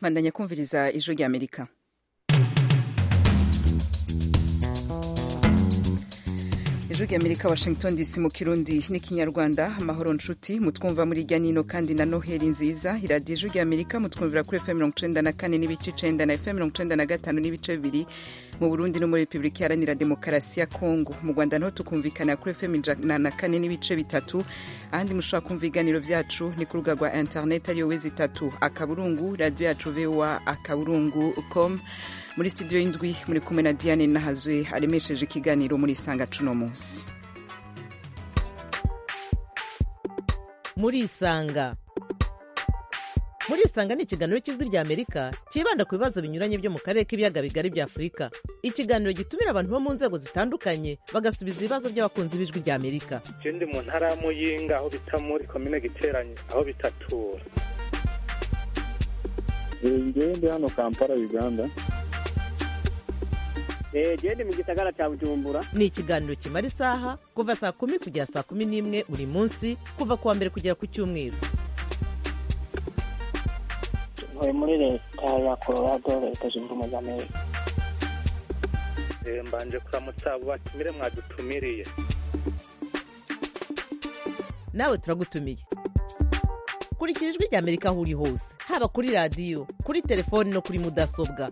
bandanya kumviriza ijwi rya amerika ijwi rya amerika washington dc mu kirundi n'ikinyarwanda amahoro nshuti mutwumva muri irya nino kandi na noheli nziza iradiyo ijwi rya amerika mutwumvira kuri fm mirongo icenda na kane n'ibice icenda na fm mirongo icenda na gatanu n'ibice bibiri mu burundi no muri repubulika iharanira demokarasi ya kongo mu rwanda naho tukumvikana kuri fm ijana na kane n'ibice bitatu ahandi mushobora kumva ibiganiro vyacu ni ku rubuga rwa internet ariyo wezi itatu akaburungu radiyo yacu voa akaburungu com muri studio y'indwi muri kumwe na diane nahazwe aremesheje ikiganiro muri isanga cuno munsi muri isanga muri isanga ni ikiganiro cy'ijwi rya amerika cyibanda ku bibazo binyuranye byo mu karere k'ibiyaga bigari bya afurika ikiganiro gitumira abantu bo mu nzego zitandukanye bagasubiza ibibazo by'abakunzi b'ijwi rya amerika je ndi mu ntara ya muyinga aho bita muri komine giteranye aho bitatura ngewe ndi hano kampala uganda gende mu gisagara cya bujumbura ni ikiganiro kimara isaha kuva saa kumi kugera saa kumi n'imwe buri munsi kuva ku wa mbere kugera ku cyumweru ntuye muri leta ya colorado leta zunze ubumwe za amerika Eh, mbanje kuramutsa abo batumire mwadutumiriye nawe turagutumiye kurikira ijwi rya amerika aho uri hose haba kuri radiyo kuri telefoni no kuri mudasobwa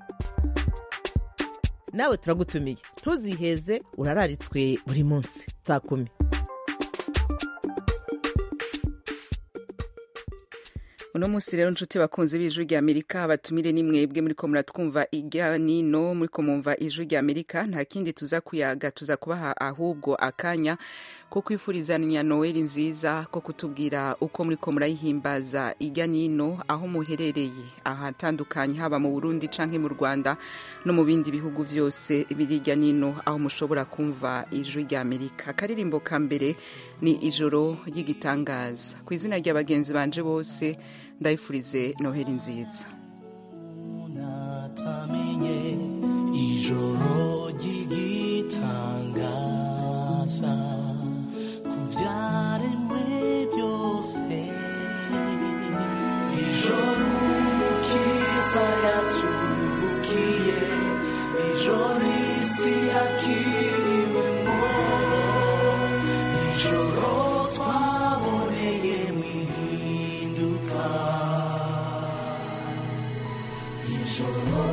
nawe turagutumiye ntuziheze urararitswe buri munsi saa kumi uno munsi rero nshuti bakunze b'ijwi rya amerika batumire ni mwebwe muriko muratwumva irya nino muriko mumva ijwi rya amerika nta kindi tuza kuyaga tuza kubaha ahubwo akanya ko kwifurizanya noweli nziza ko kutubwira uko muriko murayihimbaza irya nino aho muherereye ahatandukanye haba mu burundi canke mu rwanda no mu bindi bihugu vyose biri irya nino aho mushobora kumva ijwi rya amerika akaririmbo ka mbere ni ijoro ry'igitangaza ku izina rya bagenzi banje bose ndayifurize noheli nziza natamenye ijoro ry'igitangaza ku byaremwe byose ijoro umukiza yatuvukiye ijoro isi yakiriwemo ijoro twaboneye mu ihinduka ijoro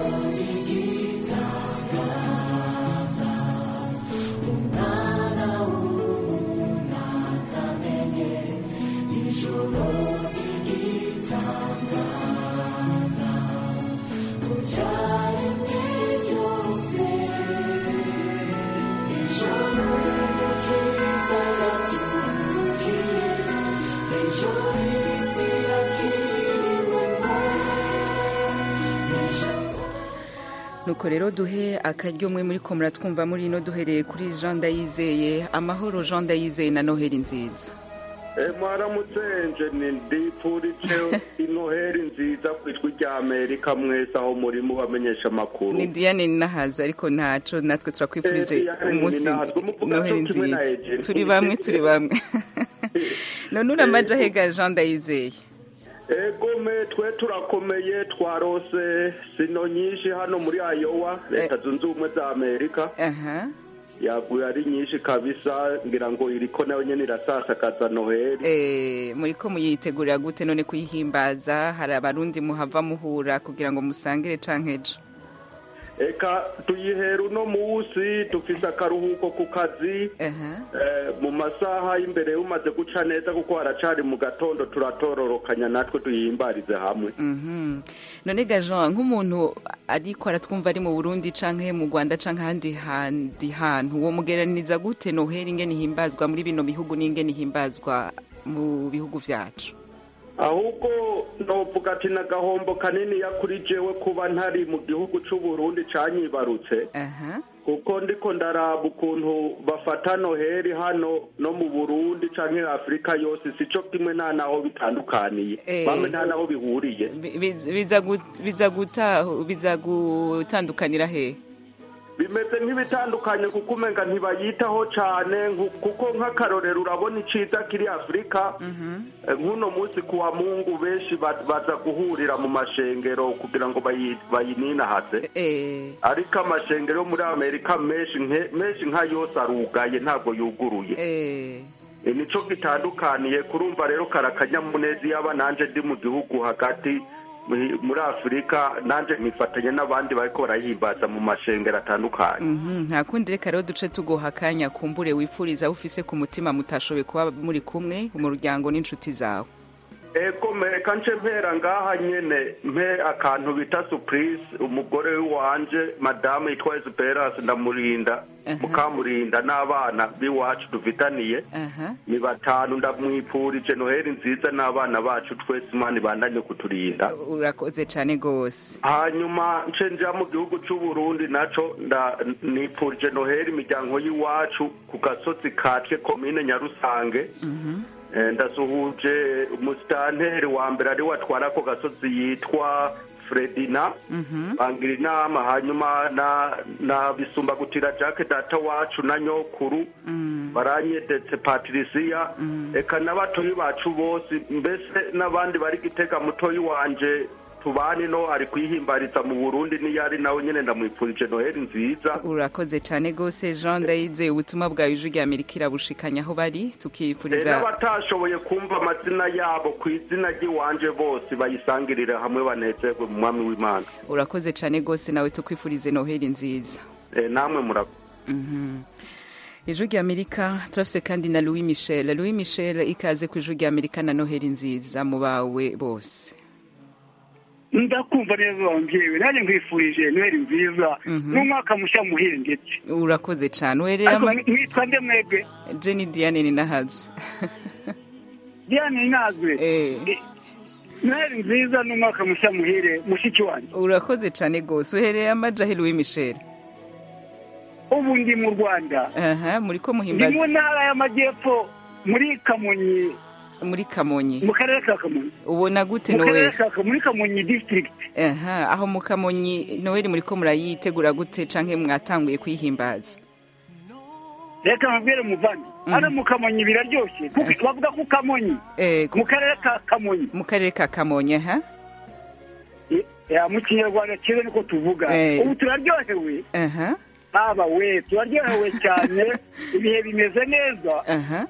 ry'igitangaza umwana w'umuntu atamenye ijoro ry'igitangaza mu byaremwe byose ijoro umukiza yatuvukiye ijoro isi yakiriwemo nuko rero duhe akaryo mwe muri ko muratwumva muri ino duhereye kuri jean ndayizeye amahoro jean ndayizeye na noheli nziza mwaramutse njeni ndipfurije inoheri nziza ku ijwi rya amerika mwese aho muri mubamenyesha amakuru ni diane nahazo ariko ntaco natwe turakwifurije Eh, Diane umunsi Ninahazwe, muvuga noheli co kimwe na nziza Eugene. turi bamwe turi bamwe none uramaja hega jean ndayizeye egome twe turakomeye twarose sino nyinshi hano muri ayowa leta zunze ubumwe za amerika aha yaguye ari nyinshi kabisa ngira ngo iriko nayo nyene irasasakaza noheli Eh, muriko muyitegurira gute none kuyihimbaza hari abarundi muhava muhura kugira ngo musangire canke ejo eka tuyihera uno musi dufise akaruhuko ku kazi aha Eh, mu masaha y'imbere umaze guca neza kuko haracari mu gatondo turatororokanya natwe tuyihimbarize hamwe Mhm. none ga jean nk'umuntu ariko aratwumva ari mu burundi canke mu rwanda canke ahandi handi hantu wo mugeraniriza gute noheli ingene ihimbazwa muri bino bihugu n'ingene ihimbazwa mu bihugu vyacu ahubwo novuga ati n'agahombo kanini kuri jewe kuba ntari mu gihugu c'uburundi canyibarutse aha kuko ndiko ndaraba ukuntu bafata noheli hano no mu burundi canke afurika yose sico kimwe nta naho bitandukaniye Eh. bamwe nta naho bihuriye Bi- bi- biza gu- biza guta- biza gutandukanira hehe bimeze nk'ibitandukanye kuko umenga ntibayitaho cyane nku- kuko nk'akarorero urabona iciza kiri afurika Eh, nk'uno munsi kuwa mungu benshi ba- baza guhurira mu mashengero kugira ngo bayi- bayininahase eh, ariko amashengero yo muri amerika menshi nke- menshi nka yose arugaye ntabwo yuguruye eh, E, nico gitandukaniye kurumva rero karakanyamuneza yaba nanje ndi mu gihugu hagati muri- muri afurika nanje nifatanya n'abandi bariko barahimbaza mu mashengero atandukanye mhm, nta kundi reka rero duce tuguha akanya kumbure wipfuriza aho ufise ku mutima mutashoboye kuba muri kumwe umuryango n'inshuti zawe ego meka nce mpera ngaha nyene mpe akantu bita surprise umugore wanje madamu yitwa esperance ndamurinda Aha. mukamurinda n'abana b'iwacu dufitaniye aha ni batanu ndamwipfurije noheli nziza n'abana bacu twese imana ibandanye kuturinda urakoze cyane rwose hanyuma nce nja mu gihugu c'u Burundi naco nda nipfurije noheli imiryango y'iwacu ku gasozi katwe komine nyarusange Eh, ndasuhuje umusitanteri wa mbere ari watwara ako gasozi yitwa fredina bangira inama hanyuma na na bisumbagutira jacques data wacu na nyokuru baranyedetse patirisiya eka n'abatoyi bacu bose mbese n'abandi bari gitega mutoyi wanje tubane no ari kwihimbariza mu burundi niyo ari nawe nyene ndamwipfurije noheli nziza urakoze cyane rwose jean ndayize ubutumwa bwawe ijwi rya amerika irabushikanya aho bari Eh, tukifuriza n'abatashoboye kumva amazina yabo ku izina ry'iwanje bose bayisangirire hamwe banezerwe mu mwami w'imana urakoze cyane rwose nawe tukwifurize noheli nziza Eh, namwe murakoze ijwi rya amerika turafise kandi na louis michel louis michel ikaze ku ijwi rya amerika na noheli nziza mu bawe bose ndakumva neza wambyewe nanjye nkwifurije noheli nziza n'umwaka mushya muhire ndetse urakoze cyane uherera ariko ama- mwitwa nde mwebwe jenny diane ni nahazo diane inazwe Eh. noheli nziza n'umwaka mushya muhire mushiki wanjye urakoze cyane rwose uhereye amajahe louis michel ubu ndi mu rwanda aha muri ko ndi mu muhimbaza ntara y'amajyepfo muri kamonyi muri kamonyi mu karere ka kamonyi ubona gute mu karere noheli ka Kamonyi, muri kamonyi district aha aho mu kamonyi noheli muri ko murayitegura gute canke mwatanguye kuyihimbaza reka mubwire muvandi hano mu kamonyi biraryoshye kuko bavuga ko kamonyi eh, ku- mu karere ka kamonyi mu karere ka kamonyi aha Ya, mu kinyarwanda cyiza niko tuvuga Eh. ubu turaryohewe aha haba we turaryohewe cyane ibihe bimeze neza aha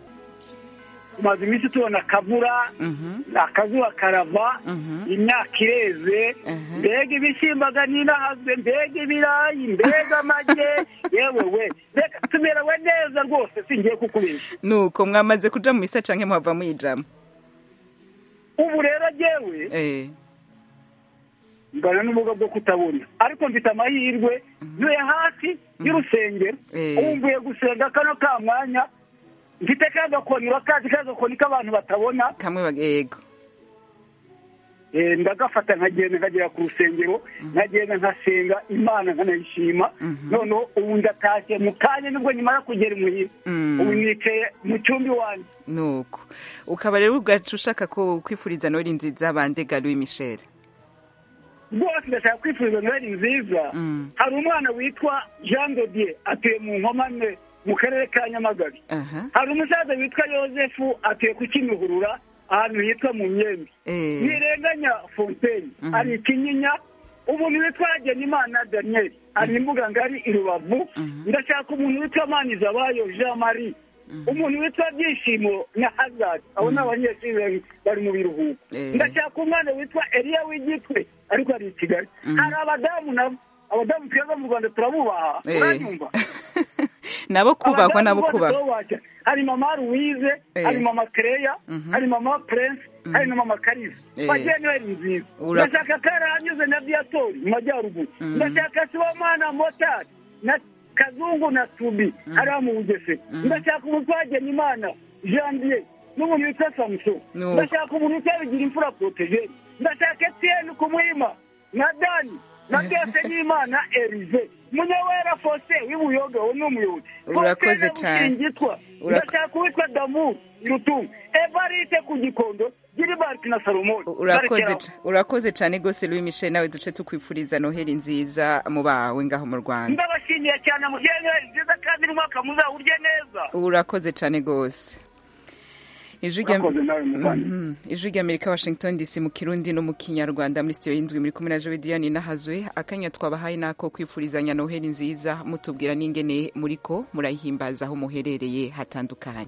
tumaze iminsi tubona akavura mhm akazuba karava Mhm. imyaka ireze Mhm. mbega ibishimbaga n'inahazwe mbega ibirayi mbega amage yewe we reka tumerewe neza rwose singiye kukubeshya nuko mwamaze kuja mu misa canke muhava muyijamo ubu rero jyewe eh mbana n'ubumuga bwo kutabona ariko mfite amahirwe ntuye hafi y'urusengero Eh. ubu mvuye gusenga kano ka mwanya mfite ka gakoni urakazi ka gakoni k'abantu batabona kamwe bag- yego Eh, ndagafata nkagenda nkagera ku rusengero nkagenda nkasenga imana nkanayishima noneho ubu ndatashye mu kanya nibwo nyuma yo kugera imuhira Mm. ubu nicaye mu cyumba iwanjye nuko ukaba rero ubwacu ushaka ko kwifuriza noheli nziza bandega louis michel rwose ndashaka kwifuriza noheli nziza Mm. hari umwana witwa jean dodier atuye mu nkomane mu karere ka nyamagabe aha hari umusaza witwa yosefu atuye ku kimihurura ahantu hitwa mu myembe eh ntirenganya fontaine hari ikinyinya umuntu witwa hagenimana daniel hari imbuga ngari i rubavu ndashaka umuntu witwa manizabayo jean marie umuntu witwa byishimo na hazard abo ni abanyeshuri bari- bari mu biruhuko Eh. ndashaka umwana witwa eliya w'igitwe ariko ari i kigali hari abadamu nabo abadamu twebwe mu rwanda turabubaha Eh. uranyumva nabo kubahwa Abadamu nabo bose kubahwa turabubashye. hari mama louise Eh. hari mama kereya hari mama prince hari na mama karisa Eh. bagiye noheli nziza Ura- ndashaka karahanyuze na viatori mu majyaruguru ndashaka sibomana motari na kazungu na tubi hariya mu bugesera ndashaka umutwageni imana janvier n'umuntu witwa samuson Nuko. ndashaka umuntu witwa bigira imfura protege ndashaka etienne kumwima na dani na byose n'imana erize munyawera fose w'ibuyoga wo ni umuyobozi Urakoze Faustin cyane. Busingitwa. Urako- ndashaka uwitwa damu rutunga evariste ku gikondo gilbert ati na salomoni urakoze Zarekeraho. ca- urakoze cyane rwose louis michel nawe duce tukwifuriza noheli nziza mu bawe ngaho mu rwanda ndabashimiye cyane mugire neza nziza kandi n'umwaka muzawurye neza urakoze cyane rwose ijwi rya- Urakoze nawe muvandimwe. Mhm. ijwi ry'amerika washington dc mu kirundi no mu kinyarwanda muri sitiyo y'indwi muri kumwe na jowe diane nahazwe akanya twabahaye nako kwifurizanya noheli nziza mutubwira n'ingene muriko murayihimbaza aho muherereye hatandukanye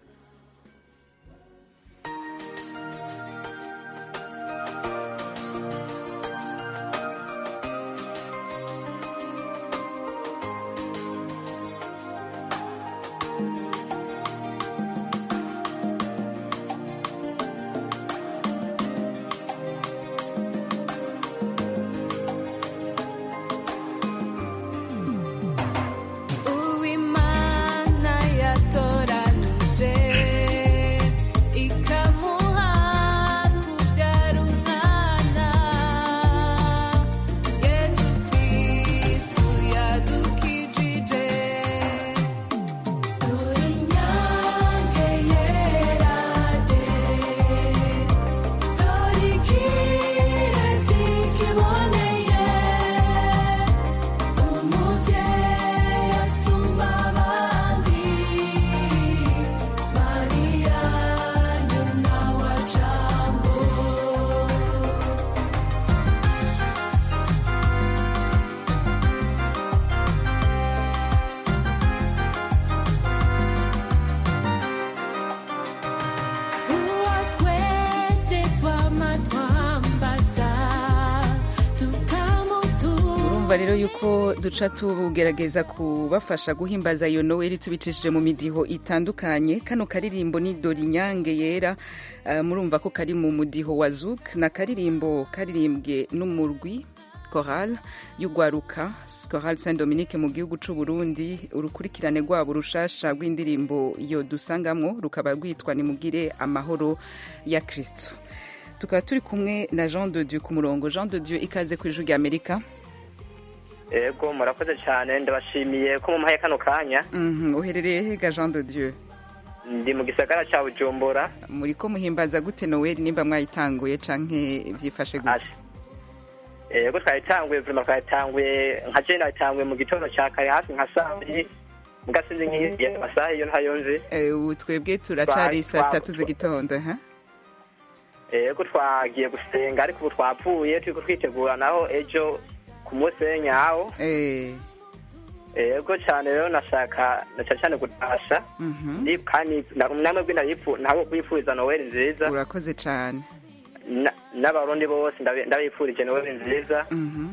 uwimana yatoranije ikamuha kubyara umwana yezu kristu yadukijije dore inyange yera de dore ikirezi kiboneye umubyeyi asumba abandi mariya nyina wa jambo uwo twese twama twambaza tukamutura urumva rero yuko duca tugerageza kubafasha guhimbaza iyo noweli tubicishije mu midiho itandukanye kano karirimbo ni dore inyange yera eh, murumva ko kari mu mudiho wa zuk na karirimbo karirimbwe n'umurwi choral y'ugwaruka choral saint dominique mu gihugu c'u burundi urukurikirane rwabo rushasha rw'indirimbo iyo dusangamwo rukaba rwitwa nimugire amahoro ya kristo tukaba turi kumwe na jean de dieu ku murongo jean de dieu ikaze ku ijwi rya amerika ego murakoze cyane ndabashimiye ko mumpaye kano kanya Mhm, uherereye hega jean de dieu ndi mu gisagara cya bujumbura muri ko muhimbaza gute noweli nimba mwayitanguye canke vyifashe gute ego twayitanguye vurima twayitanguye nka je nayitanguye mu gitondo cya kare hafi nka saa mbiri mbwa sinzi nk'iyo amasaha iyo ntayo nzi Eh, ubu twebwe turacari Twa- saa twa- tatu z'igitondo ha ego twagiye gusenga ariko ubu twapfuye turiko twitegura naho ejo ku munsi w'enyawo Eh, ego cyane rero nashaka na cyane cyane gutasha mhm. Ndi- kandi na- namwe bwe ndayifu- ntabwo kwifuriza noweli nziza urakoze cane Na- n'abarundi bose ndabi- ndabifurije noweli nziza Mhm.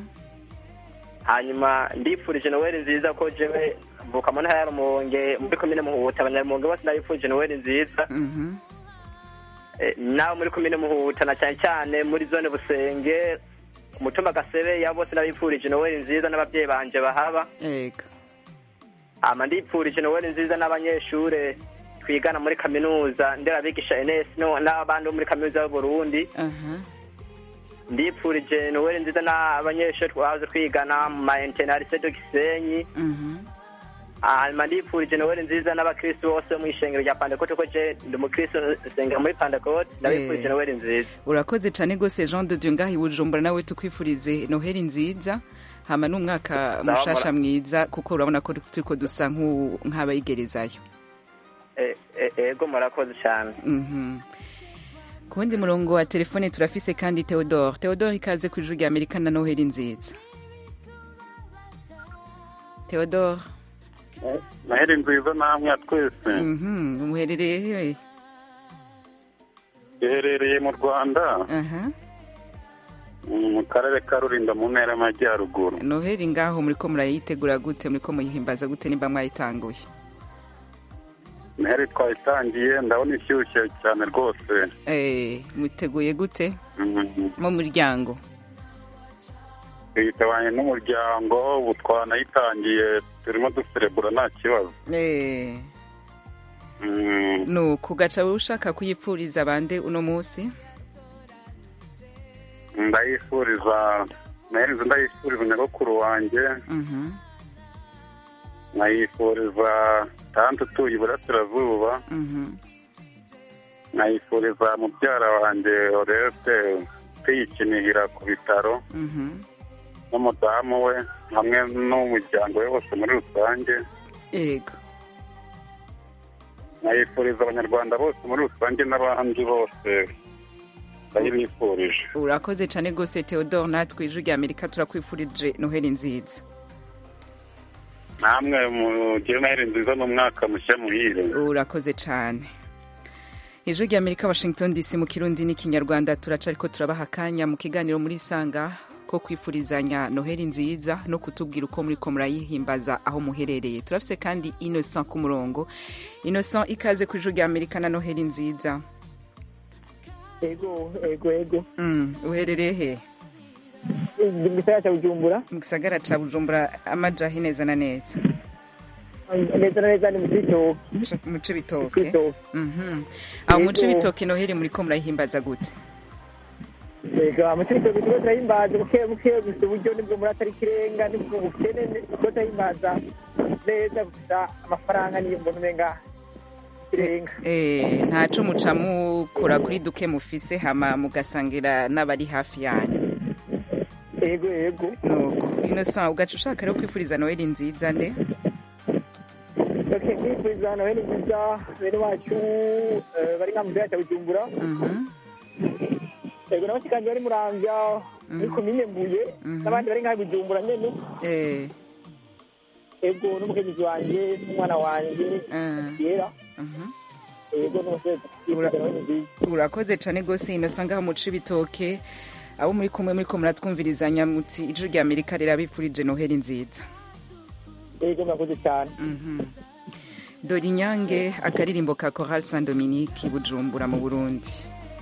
hanyuma ndifurije noweli nziza ko jewe mvuka mu ntara ya rumonge muri komine muhuta abanyarumonge bose ndabifurije noweli nziza Mhm. Eh, nawe muri komine muhuta na cyane cyane muri zone busenge umutumba gasebe ya bose ndabifurije noweli nziza n'ababyeyi banje bahaba ega ama ndifurije noweli nziza n'abanyeshure twigana muri kaminuza nderabigisha enes no- n'abandi bo muri kaminuza y'uburundi aha ndifurije noweli nziza n'abanyeshure twahoze twigana mu ma internarise de gisenyi Mhm. hanyuma ndifurije noweli nziza n'abakristu bose mu ishengero rya pantekote ko je ndi umukristu nsengera muri pantekote ndabifurije Eh. noweli nziza urakoze cane gose jean de dieu ngaha i bujumbura nawe tukwifurize noheli nziza hama n'umwaka mushasha mwiza kuko urabona ko turiko dusa nk'u- nk'abayigerezayo Eh, eh, ego murakoze cyane Mhm. ku wundi murongo wa telefone turafise kandi theodore theodore ikaze ku ijuru rya amerika na noheli nziza theodore noheli nziza namwe twese Mhm, muherereye he duherereye mu rwanda aha mu karere ka rulindo mu ntara y'amajyaruguru noheli ngaho muriko murayitegura gute muriko muyihimbaza gute nimba mwayitanguye noheli twayitangiye ndabona ishyushye cyane rwose Eh, muteguye gute Mhm. mu muryango twitabanye n'umuryango ubu twanayitangiye turimo duserebura nta kibazo Eh, Mm, nuko ugaca ushaka kuyipfuriza bande uno munsi ndayifuriza noheli nziza ndayifuriza nyogokuru wanjye Mhm, nkayifuriza tante utuye iburasirazuba mhm, nkayifuriza mubyara wanjye oreste kwiyikinihira ku bitaro Mhm. n'umudamu we hamwe n'umuryango we wose muri rusange yego nkayifuriza abanyarwanda bose muri rusange n'abandi bose ndayibifurije urakoze cyane rwose theodore natwe ijwi rya amerika turakwifurije noheli nziza namwe mugire noheli nziza n'umwaka mushya muhire urakoze cyane ijwi rya amerika washington dc mu kirundi n'ikinyarwanda turaca ariko turabaha akanya mu kiganiro muri sanga ko kwifurizanya noheli nziza no kutubwira uko muri ko murayihimbaza aho muherereye turafise kandi innocent ku murongo innocent ikaze ku ijwi rya amerika na noheli nziza ego ego ego Mm, uherereye he mu gisagara cya bujumbura mu gisagara ca bujumbura amajahi neza na neza neza na neza ni mu cibitoki mu cibitoke Mhm. aho mu cibitoke noheli muri ko murayihimbaza gute ego mu cibitoki turiko turahimbaza buke buke gusa uburyo nibwo muri atari ikirenga nibwo bukene turiko turahimbaza neza gusa amafaranga niyo mbona umenga ikirenga Eh, ntaco muca mukora kuri duke mufise hama mugasangira n'abari hafi yanyu ego ego nuko innocent ugaca ushaka rero kwifuriza noheli nziza nde ok kwifuriza noheli nziza bene wacu eh, bari nka mu gisagara cya bujumbura Mhm. ego n'abashikanje bari muramvya muri komine mbuye n'abandi bari nka bujumbura nyene Eh, ego n'umukenyezi wanje n'umwana wanje yera mhm. ego n'umusore urakoze cane rwose innocent ngaho mu cibitoke abo muri kumwe muri ko muratwumvirizanya muti ijwi rya amerika rirabifurije noheli nziza ego murakoze cyane dore inyange akaririmbo ka choral saint dominique i bujumbura mu burundi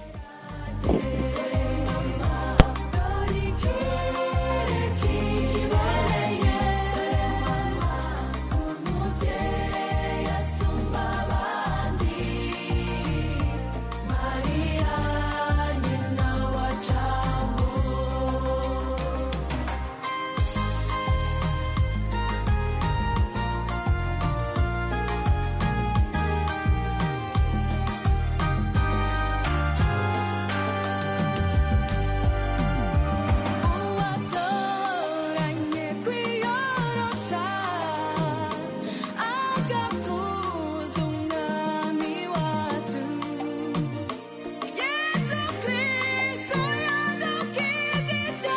uwatoranye kwiyorosha agakuza umwami wacu yesu kristo yadukijije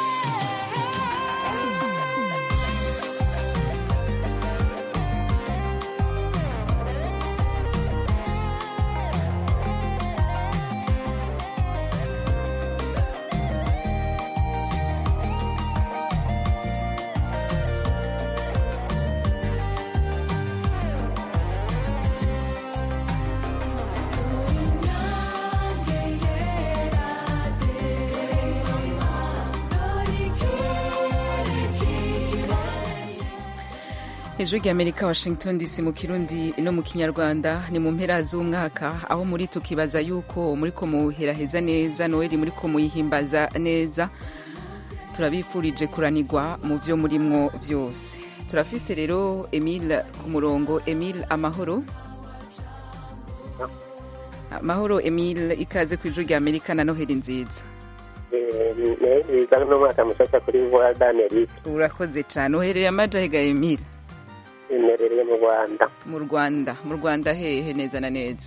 ijwi rya amerika washington dc mu kirundi no mu kinyarwanda ni mu mpera z'umwaka aho muri tukibaza yuko muri ko muheraheza neza noheli muri ko muyihimbaza neza turabifurije kuranirwa mu byo murimwo byose turafise rero emile ku murongo emile amahoro amahoro emile ikaze ku ijwi rya amerika na noheli nziza nziza n'umwaka mushasha kuri voa d'Amerika urakoze cyane uherereye amajahega emile imerereye mu Rwanda mu rwanda mu rwanda hehe neza na neza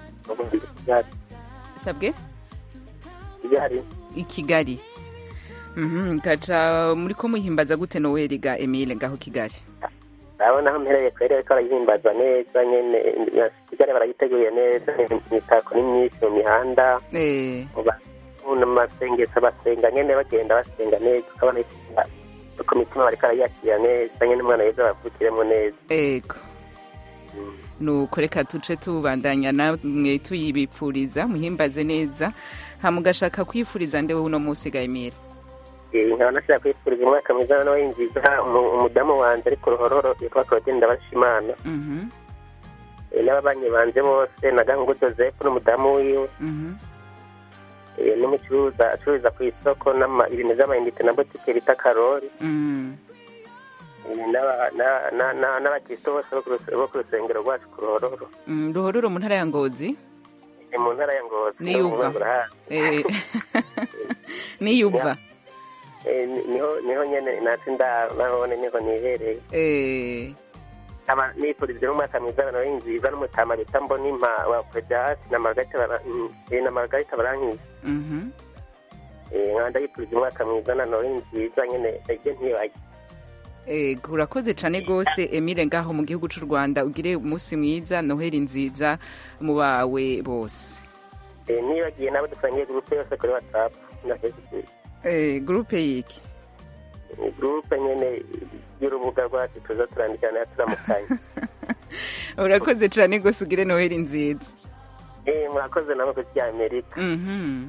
sabwe Kigali i kigali Mhm, gaca muri ko muhimbaza gute noheli ga emile ngaho kigali urabona aho mpereye kweri ariko barayihimbaza neza nyene na Kigali barayiteguye neza imitako ni myinshi mu mihanda Eh, mu masengesho basenga nyene bagenda basenga neza ukabona ku mitima bariko barayakira neza nyene umwana weza bavukiremo neza ego nuko reka tuce tubandanya namwe tuyibipfuriza muhimbaze neza hama ugashaka kwifuriza nde wowe uno munsi ga emile Eh, nkaba nashaka kwifuriza umwaka mwiza na noheli nziza umu- umudamu wanje ari ku ruhororo yitwa Claudine Ndabashimana Mhm, Eh, n'ababanyi banje bose na Gangu Joseph n'umudamu wiwe mhm. eh, n'umucuruza acururiza ku isoko n'ama- ibintu vy'amayinite na botike bita Karori Mm. Eh, n'aba- na- na- na- n'abakristo bose bo ku ruse- bo ku rusengero rwacu ku ruhororo Mm, ruhororo mu ntara ya ngozi ni mu ntara ya ngozi niyuva Eh, niyuva Eh, ni- niho niho nyene natwe nda nahone niho nihereye Eh, aba nifurije n'umwaka mwiza abantu b'inziza n'umutama bita mbonimpa wa predasi na margarita bara- mm, eh, na margarita barankiza mhm. Eh, nkaba ndayifurije umwaka mwiza na noheli nziza nyene ege ntiyibage Eh, urakoze cyane rwose emile ngaho mu gihugu cy'u rwanda ugire umunsi mwiza noheli nziza mu bawe bose Eh, nibagiye n'abo dusangiye gurupe yose kuri whatsapp na facebook Eh, gurupe yiki Eh, gurupe nyene y'urubuga rwacu tuza turandikana turamukanye urakoze cyane rwose ugire noheli nziza Eh, murakoze namwe ku amerika Mhm.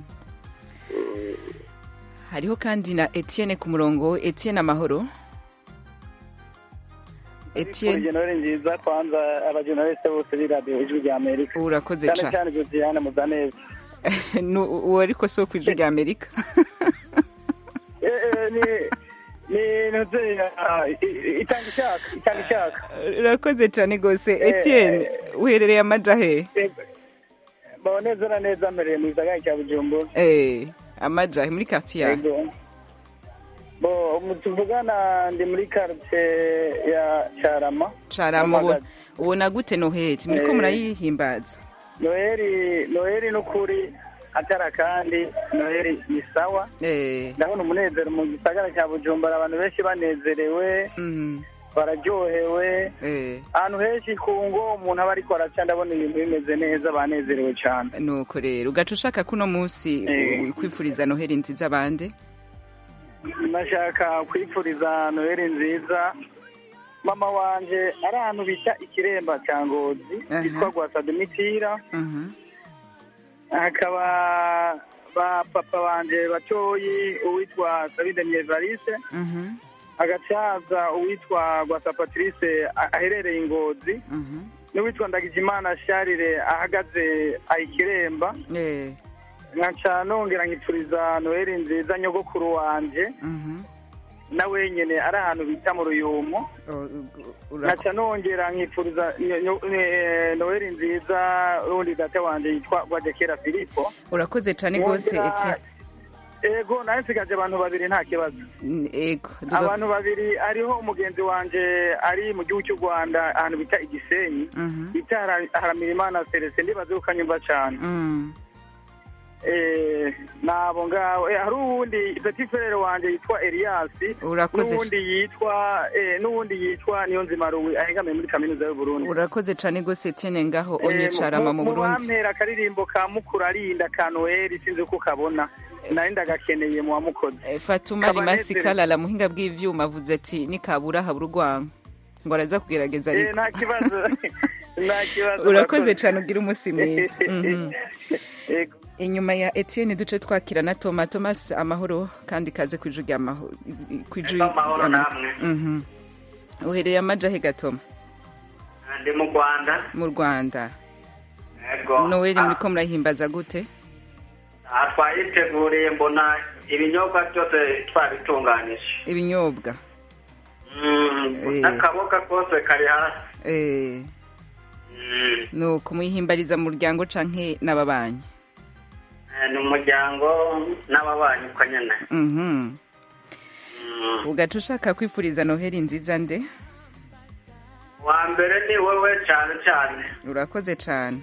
hariho kandi na etienne ku murongo etienne amahoro etienne generale nziza kwanza abajeneraliste bose b'iradiyo ijwi rya amerika urakoze cyane cyane cyane josiane muzaneza Nu- uwo ariko si wo ku ijwi rya amerika Eh, eh, ni ni ntuze ah, i- i- itanga ishaka itanga ishaka urakoze cyane rwose Eh, etienne uherereye amaja he baho neza na neza mbereye mu gisagara cya bujumbura Eh, amaja he muri quartier yawe Yego. bo umu- tuvugana ndi muri quartier ya carama carama ubu- Nyamagabe. ubona gute noheli muriko Eh. murayihimbaza noheli noheli n'ukuri atara kandi noheli ni sawa Eh, ndabona umunezero mu gisagara cya bujumbura abantu benshi banezerewe mhm, bararyohewe eh. ahantu henshi ku ngo umuntu aba ariko araca ndabona ibintu bimeze neza banezerewe cyane nuko rero ugaca ushaka ko uno munsi Eh. u- kwifuriza noheli nziza abandi nashaka kwifuriza noheli nziza mama wanje ari ahantu bita ikiremba cya ngozi Aha. yitwa gwasademitira Mhm. hakaba ba papa banje batoyi uwitwa sabidemye evariste Mhm. hagacaza uwitwa gwasa patrice a- aherereye ingozi Mhm. n'uwitwa ndagijimana sharire ahagaze ayikiremba Eh, nkaca nongera nkipfuriza noheli nziza nyogokuru wanje mhm. na wenyene ari ahantu bita mu ruyumo O- u- urako- nkaca nongera nkipfuriza nyo- nyo- eh, noheli nziza rundi data wanje yitwa gwajekera filipo urakoze cyane rwose Nongera- etienne ego nawe nsigaje abantu babiri nta kibazo N- ego duga- abantu babiri hariho umugenzi wanje ari mu gihugu cy'u rwanda ahantu bita igisenyi Mhm. bita Hara- haramirimana celestin ndibaze ko ukanyumva cyane Mm. Eh, nabo ngabo Eh, hari uwundi petit frere wanje yitwa elias Urakoze. n'uwundi yitwa eh, n'uwundi yitwa niyo nzima ruwi ahengamiye muri kaminuza y'u burundi urakoze cyane rwose etienne ngaho Eh, onye carama mu burundi bampera akaririmbo ka mukuru arinda ka noheli sinzi uko ukabona nari ndagakeneye mu wamukoze Eh, fatuma rimasi kalala muhinga bw'ivyuma avuze ati nikabura habura urwango ngo araza kugerageza Eh, ariko nta kibazo nta kibazo urakoze murakoze. cyane ugira umunsi mwiza Mhm. Yego. inyuma ya etienne duce twakira na toma thomas amahoro kandi kaze ku ijwi rya maho- ku ijwi Amahoro rya- namwe. Mhm. uhereye amaja he gatoma ndi mu rwanda mu rwanda yego noweli muriko murahimbaza gute aha twayiteguriye mbona ibinyobwa byose twabitunganije ibinyobwa Mm, Eh. n'akaboga kose kari hasi Eh, Mm, nuko muyihimbariza mu muryango canke n'ababanyi eh, ni umuryango n'ababanyi uko nyine Mhm. Mm, ugaca ushaka kwifuriza noheli nziza nde wa mbere ni wowe cyane cyane urakoze cane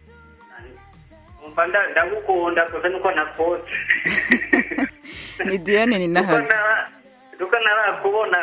umva nda- ndagukunda gusa nuko nakotse ni diane ni Nuko nahazi nara- nuko narakubona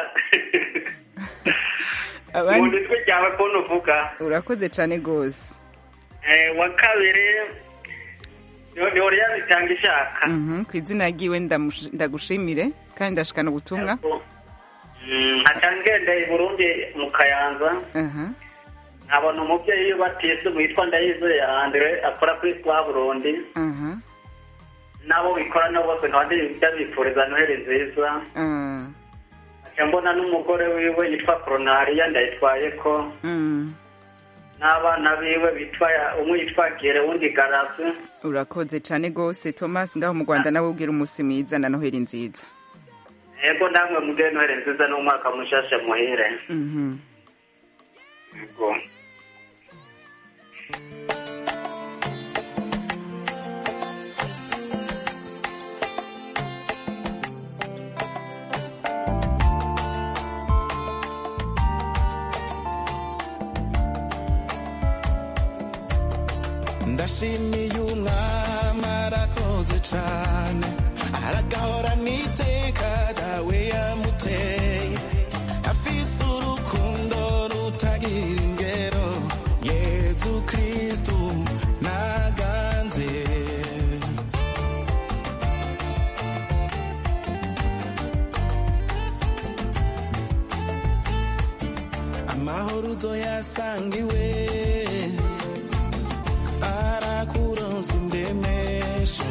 mu abandi ijwi ryawe kuntu uvuga urakoze cane gose Eh, wa kabiri ni- ni oriyani itanga ishaka Mhm, ku izina ryiwe ndamush- ndagushimire kandi ndashikana ubutumwa Mm, nkaca ngendeye i burundi mu kayanza Aha. nkabona umubyeyi batise witwa ndayizeye andre akora kuri twa burundi aha n'abo bikorana bose nkaba ndabifuriza noheli nziza Ah, nkaca mbona n'umugore wiwe yitwa koronariya ndayitwaye ko mm. n'abana biwe bitwa umwe yitwa gere uwundi garasi urakoze cane gose thomas ngaho mu rwanda nawe ubwira umunsi mwiza na noheli nziza yego namwe mugire noheli nziza n'umwaka mushasha muhire Mhm. yego ndashimiye umwami arakoze cane aragahora niteka dawe yamuteye afise urukundo rutagira ingero yezu kristu naganze amahoro uzoyasanga iwe arakuronsa indemesho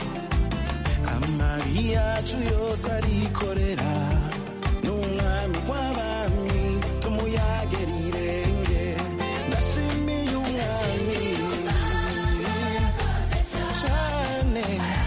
amabi yacu yose arikorera n'umwami w'abami tumuyagera irenge ndashimiye umwami cane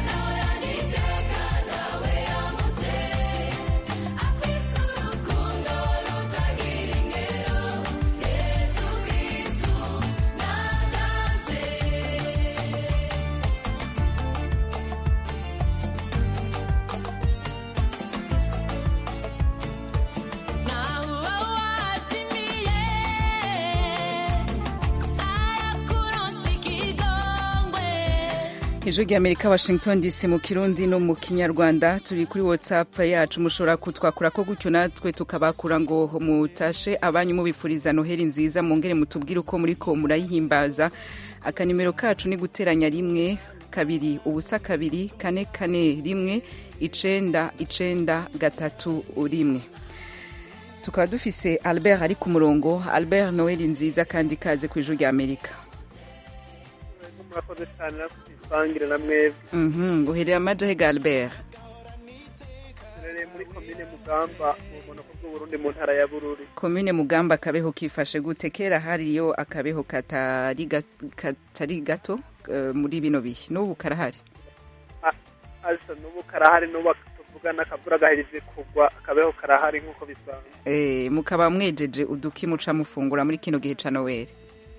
ijwi ry'amerika washington dc mu kirundi no mu kinyarwanda turi kuri whatsapp yacu mushobora kutwakura ko gutyo natwe tukabakura ngo mutashe abanyu mubifuriza noheli nziza mwongere mutubwire uko muriko murayihimbaza akanimero kacu ni guteranya rimwe kabiri ubusa kabiri kane kane rimwe icenda icenda gatatu rimwe tukaba dufise albert ari ku murongo albert noheli nziza kandi kaze ku ijwi ry'amerika murakoze cyane nakwisangire na mwebwe Mhm, uherera amajahega albert turereye muri komine mugamba mu bumanuko bw'uburundi mu ntara ya bururi komine mugamba akabeho kifashe gute kera hariyo akabeho katari ga- katari gato eh, muri bino bihe n'ubu karahari asa n'ubu karahari n'ubu tuvuga n'akavura gahereje kugwa akabeho karahari nk'uko bisanzwe Eh, mukaba mwejeje uduki muca mufungura muri kino gihe ca noweli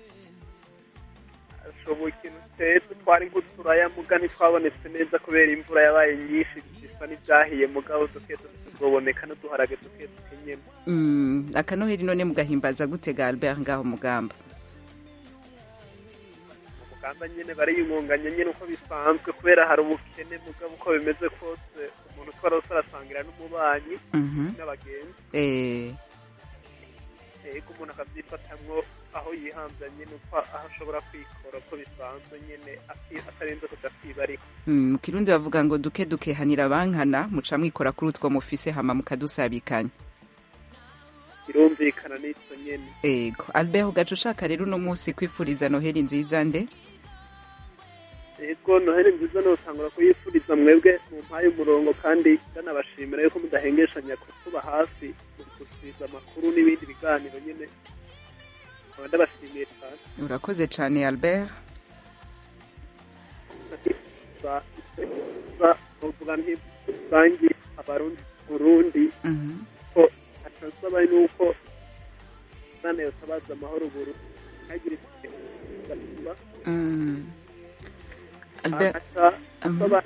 ashoboye ikintu twese twari nk'uturaya muga ntitwabonetse neza kubera imvura yabaye nyinshi bisa n'ibyahiye mugabo duke tuzoboneka n'uduharage duke duke nyene Mm, akanoheli none mugahimbaza gute ga albert ngaho mugamba mu muganda nyene bariyungunganya nyene uko bisanzwe kubera hari ubukene mugabo uko bimeze kose umuntu twarose arasangira n'umubanyi Mhm. n'abagenzi Eh, ego umuntu akavyifatamwo aho yihamvya nyene uko aho ashobora kwikora uko bisanzwe nyene ati- atarinze kuja kwibarika mm, mu kirundi bavuga ngo duke duke hanira bankana muca mwikora kuri utwo mufise hama mukadusabikanya birumvikana n'ico nyene ego albert ugaca ushaka rero uno munsi kwifuriza noheli nziza nde ego noheli nziza notangura kuyifuriza mwebwe mu mpaye umurongo kandi ndanabashimira yuko mudahengeshanya kutuba hafi mu gusubiza amakuru n'ibindi biganiro nyene nkaba ndabashimiye cyane urakoze cane albert Za- za- novuga nti rusangi abarundi burundi Mhm. ko atansaba nuko imana yotabaza amahoro buru ntagire ikiba Mm. albert aca asaba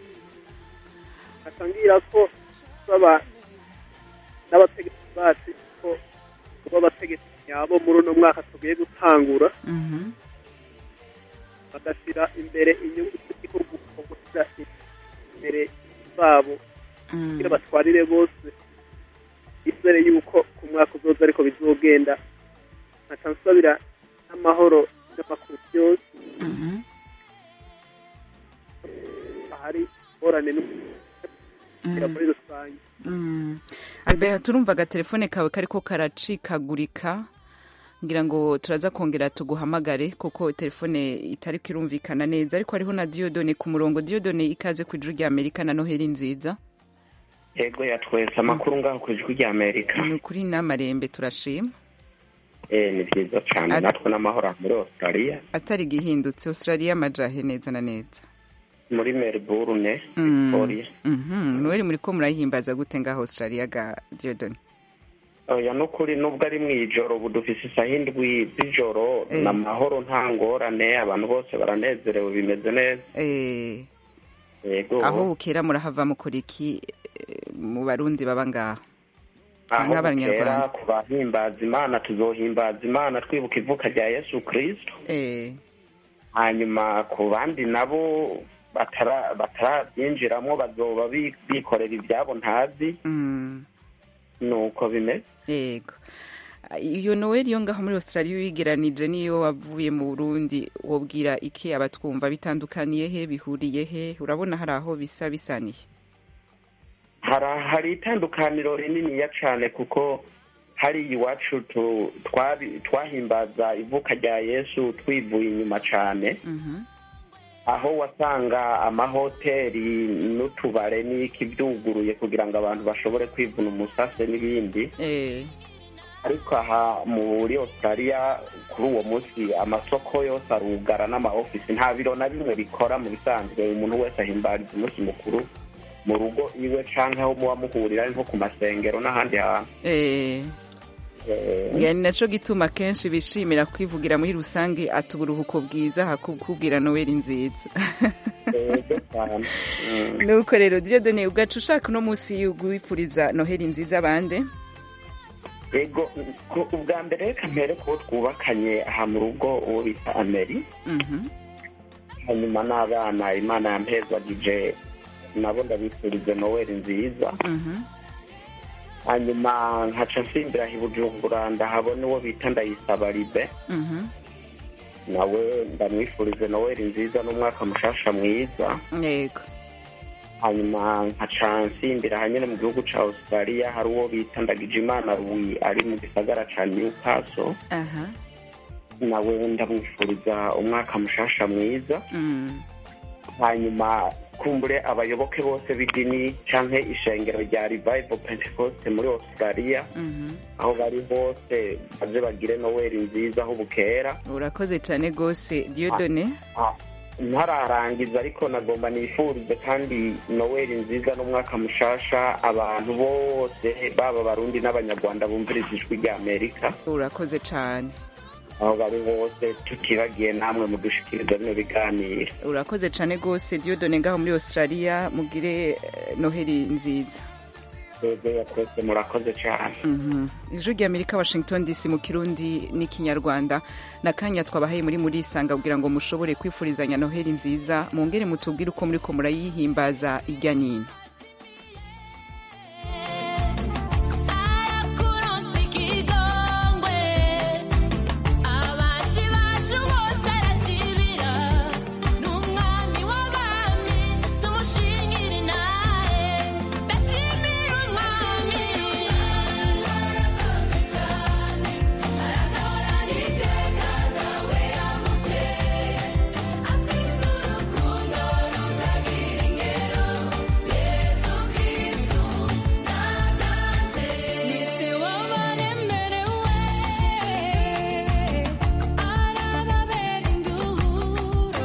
atangira ko asaba n'abategetsi bacu ko kuba abategetsi nyabo muri uno mwaka tugiye gutangura Mhm. bagashyira imbere inyungu z'igihugu mu gushyira imbere zabo Mm. kugira batwarire bose izere yuko ku mwaka uzoza ariko bizogenda nkaca nsabira n'amahoro n'amakuru byose Mhm. ahari ingorane n'umugira muri rusange Mm. albert turumva agatelefone kawe kariko karacikagurika ngira ngo turaza kongera tuguhamagare kuko telefone itari kirumvikana neza ariko hariho na diodone ku murongo diodone ikaze ku ijuru rya amerika na noheli nziza yego yatwese amakuru ngaho ku ijwi rya amerika ni ukuri n'amarembe turashima eh ni byiza cyane Ati- natwe n'amahoro muri australia atari gihindutse australia amajahe neza na neza muri melbourne Mm. victoria Mhm. noheli muriko murayihimbaza gute ngaho australia ga diodone oya nukuri nubwo ari mu ijoro ubu dufise isaha indwi z'ijoro Eh. ni amahoro nta ngorane abantu bose baranezerewe bimeze neza Eh, yego aho bukera murahava mukora iki eh, mu barundi baba ngaho aho bukera nk'abanyarwanda ku bahimbaza imana tuzohimbaza imana twibuka ivuka rya yesu kristo Eh, hanyuma ku bandi nabo batara- batarabyinjiramo bazoba bi- bikorera ibyabo ntazi Mm. nuko bimeze yego iyo noel yo ngaho muri australia wigeranije niyo wavuye mu burundi wobwira iki abatwumva bitandukaniye he bihuriye he urabona hari aho bisa bisaniye hari hari itandukaniro rininiya cyane kuko hari iwacu tu- twabi- twahimbaza ivuka rya yesu twivuye inyuma cyane aho wasanga amahoteli n'utubare n'iki byuguruye kugira ngo abantu bashobore kwivuna umusase n'ibindi ariko aha muri australia kuri uwo munsi amasoko yose arugara n'amaofisi nta biro na bimwe bikora mu bisanzwe umuntu wese ahimbariza umunsi mukuru mu rugo iwe canke aho muba muhurira ari nko ku masengero n'ahandi hantu Eh, Eh, ngira ni naco gituma kenshi bishimira kwivugira muri rusange ati uburuhuko bwiza hakubwira noel nziza yego cyane. Mm. nuko rero diodone ubwacu ushaka uno munsi wipfuriza noheli nziza bande yego ku- ubwa mbere reka mpere kubo twubakanye aha mu rugo uwo bita ameri Mhm. hanyuma n'abana imana yampezagije nabo ndabifurize noweli nziza Mhm. hanyuma nkaca nsimbira i bujumbura ndahabona uwo bita ndayisaba ribe Mhm. nawe ndamwifurize noweli nziza n'umwaka mushasha mwiza yego hanyuma nkaca nsimbira hanyine mu gihugu ca australia hari uwo bita ndagijimana rui ari mu gisagara ca newcastle aha nawe ndamwifuriza umwaka mushasha mwiza Mm. hanyuma kumbure abayoboke bose b'idini canke ishengero rya revival pentecost muri australia Mhm. aho bari hose baze bagire noweli nziza aho bukera urakoze cyane rwose diodone Ah, ntararangiza ariko nagomba nifurize kandi noweli nziza n'umwaka mushasha abantu bose baba abarundi n'abanyarwanda bumviriza ijwi rya amerika urakoze cyane aho bari hose tutibagiye namwe mudushikiriza bino biganiro urakoze cyane rwose diodone ngaho muri australia mugire eh, noheli nziza twebwe ya twese murakoze cyane Mhm. ijwi rya amerika washington dc mu kirundi n'ikinyarwanda n'akanya twabahaye muri muri isanga kugira ngo mushobore kwifurizanya noheli nziza mwongere mutubwire uko muri ko murayihimbaza ijya nino Kuronsa ikigongwe abasi bacu bose arakibira n'umwami w'abami tumushingire inahe ndashimira umwami arakoze cyane aragahorana iteka nawe yamuteye afise urukundo rutagira ingero yesu kristu naganze nise wabaremerewe arababera induhuro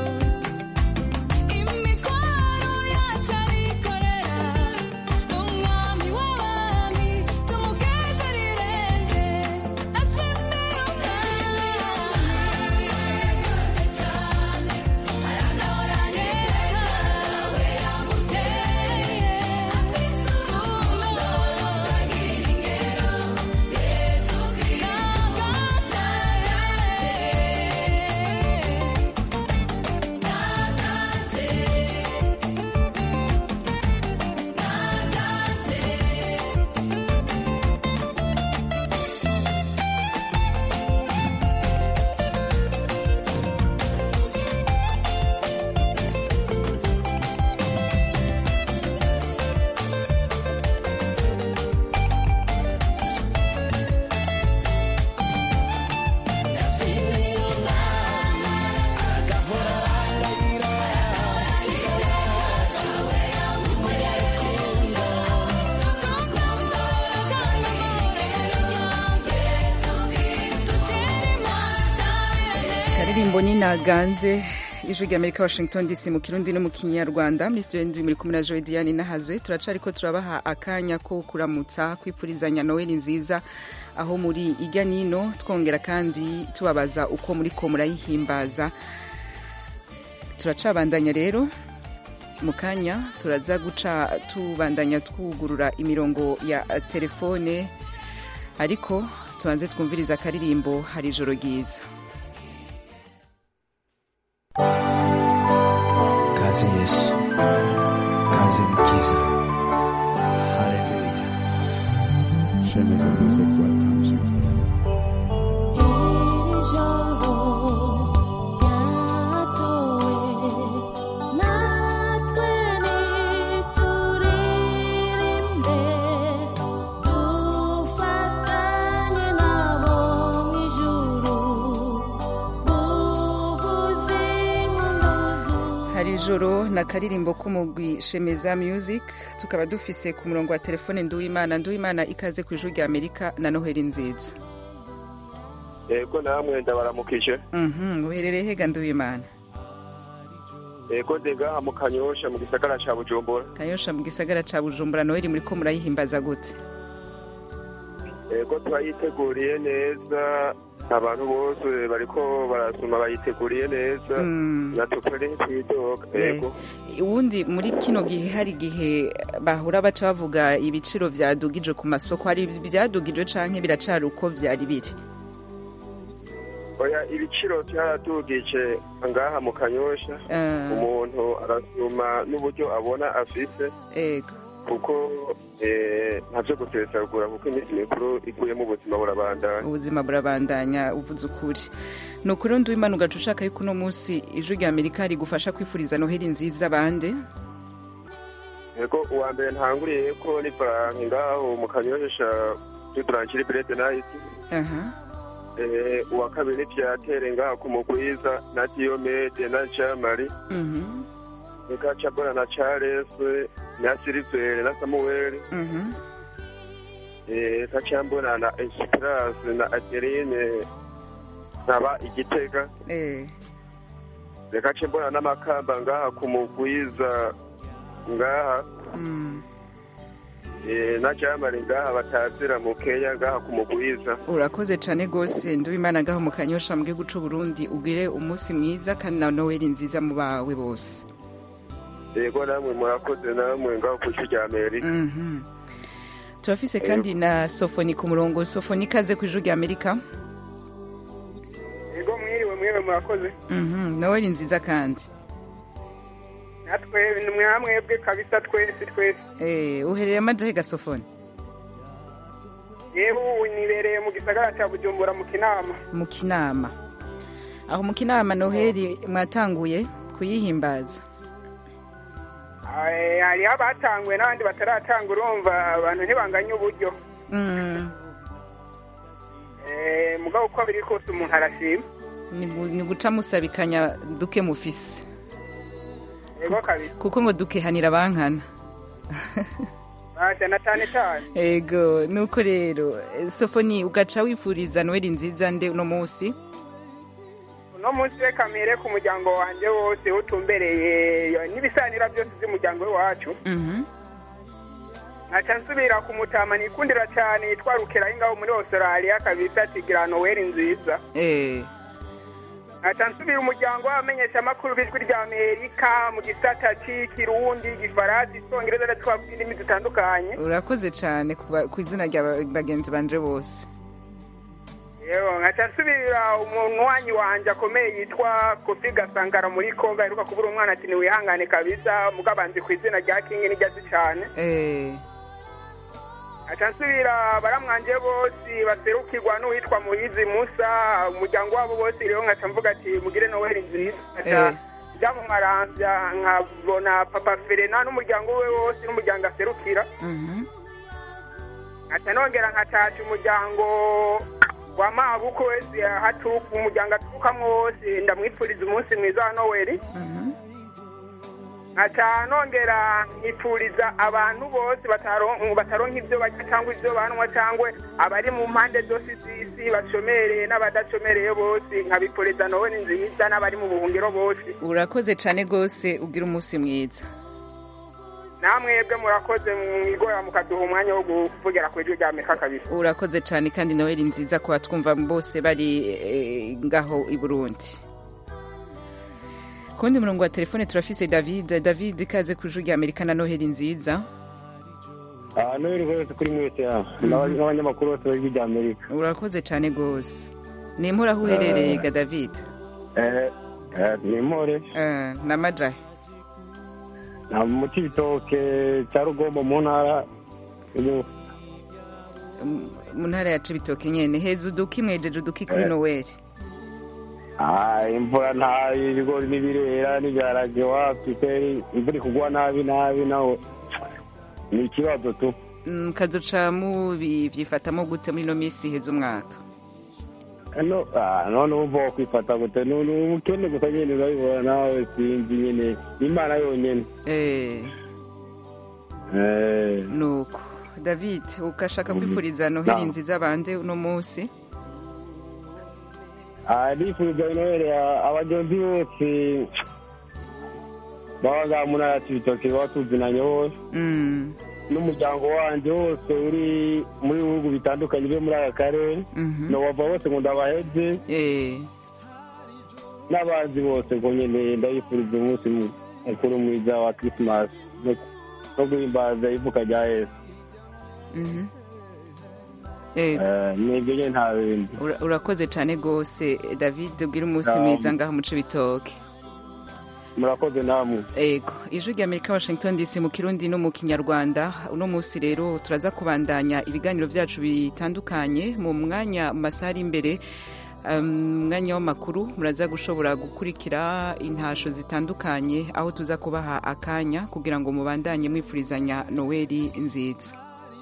imitwaro yacu arikorera n'umwami w'abami tumugezera irenge ashimira umwami arakoze cyane aragahorana iteka nawe yamuteye afise urukundo rutagira ingero yesu kristo karirimbo ni naganze ijwi rya amerika washington dc mu kirundi no mu kinyarwanda muri studio ndwi muri kumwe na joe diane nahazwe turacariko turabaha akanya ko kuramutsa kwifurizanya noheli nziza aho muri ijya nino twongera kandi tubabaza uko muri ko murayihimbaza turacabandanya rero mu kanya turaza guca tubandanya twugurura imirongo ya telefone ariko tubanze twumviriza akaririmbo hari ijoro ryiza kaze yesu kaze mukiza haleluya Shemeza Music welcomes you. hari ijoro na karirimbo k'umugwi shemeza music tukaba dufise ku murongo wa telefone nduwimana nduwimana ikaze ku ijuru rya amerika na noheli nziza yego namwe ndabaramukije Mhm, uherereye hega nduwimana yego ndega mu kanyosha mu gisagara ca bujumbura kanyosha mu gisagara ca bujumbura noheli muriko murayihimbaza gute yego turayiteguriye neza abantu bose bariko barasoma bayiteguriye neza Mm. natwe ntitwidoga yego ubundi muri kino gihe hari igihe bahura baca bavuga ibiciro vyadugije ku masoko hari ivyadugije canke biracari uko vyari biri oya ibiciro vyaradugije ngaha mu kanyosha Eh. umuntu arasuma n'uburyo abona afise ego kuko eh, ntavyo gusesagura kuko iminsi mikuru iguyemo ubuzima burabandana ubuzima burabandanya uvuze ukuri ni ukuri ndi w'imana ugaca ushaka yuko uno munsi ijwi rya amerika rigufasha kwifuriza noheli nziza abandi yego uwa mbere ntanguriye ko ni faranki ngaho mu kanyosha tuturangire birede nayiti aha Eh, uwa kabiri ni vyatere ngaho ku mugwiza na diyomede na jamari Mhm, nikaca mbona na charles na silivere na samuweli mhm. Eh, kaca mbona na esperance na adeline nkaba igitega Eh, rekace mbona n'amakamba ngaha ku mugwiza ngaha mm. Eh, na jamari ngaha batazira mu kenya ngaha ku mugwiza urakoze cane gose ndi w'imana ngaho mu kanyosha mu gihugu c'uburundi ugire umunsi mwiza kandi na noheli nziza mu bawe bose yego namwe murakoze namwe ngaho ku isi rya amerika Mhm. turafise kandi na sofoni ku murongo sofoni ikaze ku ijuru rya amerika yego mwiriwe mwewe murakoze Mhm, noheli nziza kandi natwe ni mwamwebwe kabisa twese twese Eh, uherereye amajahe gasofoni yewe ubu nibereye mu gisagara cya bujumbura mu kinama mu kinama aho mu kinama noheli mwatanguye kuyihimbaza Eh, hariho abatanguye n'abandi bataratanga urumva abantu ntibanganya uburyo Mm, Eh, mugabo uko biri kose umuntu arashima ni gu- ni guca musabikanya duke mufise yego kabisa kuko ngo dukehanira bankana basha na cyane cyane ego nuko rero eh, sofoni ugaca wifuriza noheli nziza nde uno munsi uno munsi reka mere ku muryango wanjye wose utumbereye n'ibisanira byose by'umuryango w'iwacu Mhm. nkaca nsubira ku mutama nikundira cyane yitwa rukeraho ngaho muri australia kabisa tigira noweli nziza Eh, nkaca nsubira umuryango w'abamenyeshamakuru b'ijwi rya amerika mu gisata c'ikirundi igifaransa icongereza ndetse twavuga indimi zitandukanye urakoze cane ku ba- ku izina rya ba- bagenzi banje bose yewe nkaca nsubira umunywanyi wanje akomeye yitwa kofi gasangara muri kongo aheruka kubura umwana ati niwihangane kabisa mugabanzi ku izina rya kingi nijyazi cane Eh, aca nsubira baramwanje bose baserukirwa n'uwitwa muhizi musa umuryango wabo bose rero nkaca mvuga ati mugire noweli nziza nkaca Eh. njya mu maramvya nkabona papa ferena n'umuryango we wose n'umuryango aserukira mhm. nkaca nongera nkacaca umuryango wa mabuko wese haturuka umuryango aturukamwo wose ndamwipfuriza umunsi mwiza wa noweli nkaca nongera nkipfuriza abantu bose bataron- bataronka ibyo barya cyangwa ibyo banywa cyangwa abari mu mpande zose z'isi bashomereye n'abadacomereye bose nkabipfuriza noweli nziza n'abari mu buhungiro bose urakoze cane gose ugira umunsi mwiza namwebwe murakoze mwigora mukaduha umwanya wo kuvugira ku ijwi rya amerika kabisa urakoze cane kandi noheli nziza ku batwumva bose bari eh, ngaho i burundi ku wundi murongo wa telefone turafise david david ikaze ku ijuru rya amerika na noheli nziza aha noheli rwose kuri mwese ya n'abanyamakuru bose b'ijwi rya amerika urakoze cane gose ni impura aho uherereye ga david Eh, eh, ni impore Eh, na majahe Na mu cibitoke cya rugombo mu ntara y'Ubu- M- mu ntara ya cibitoke nyene heza uduki mwejeje uduki kuri Eh. noweli Ah, imvura nta ibigori n'ibirera n'ibiharage wapi kweri imvura ikugwa nabi nabi naho ni ikibazo tu Mm, kazoca mubivyifatamo gute muri ino minsi heza umwaka no ah, none wumva wo kwifata gute ni ni umukene gusa nyene urabibona nawe sinzi nyene imana yonyene Eh, Eh, nuko david ukashaka Mhm. kwifuriza noheli Naam. nziza bande uno munsi ah, ndifuriza noheli abagenzi bose baba ngaha mu ntara ya cibitoke baba tuzinanye bose Mm, n'umuryango wanje wose uri muri bihugu bitandukanye byo muri aka karere mhm. nobava bose ngo ndabaheze Eh, n'abazi bose ngo nyene ndabifuriza umunsi mu- mukuru mwiza wa krisimasi no guhimbaza ivuka rya yesu mhm. Eh, Eh, nibyo nyene nta bindi ura- urakoze cane gose david ubwira umunsi Naam. mwiza ngaho mu cibitoke murakoze namwe ego ijwi rya amerika washington dc mu kirundi no mu kinyarwanda uno munsi rero turaza kubandanya ibiganiro byacu bitandukanye mu mwanya mu masaha ari imbere um, mu mwanya w'amakuru muraza gushobora gukurikira intasho zitandukanye aho tuza kubaha akanya kugira ngo mubandanye mwifurizanya noweli nziza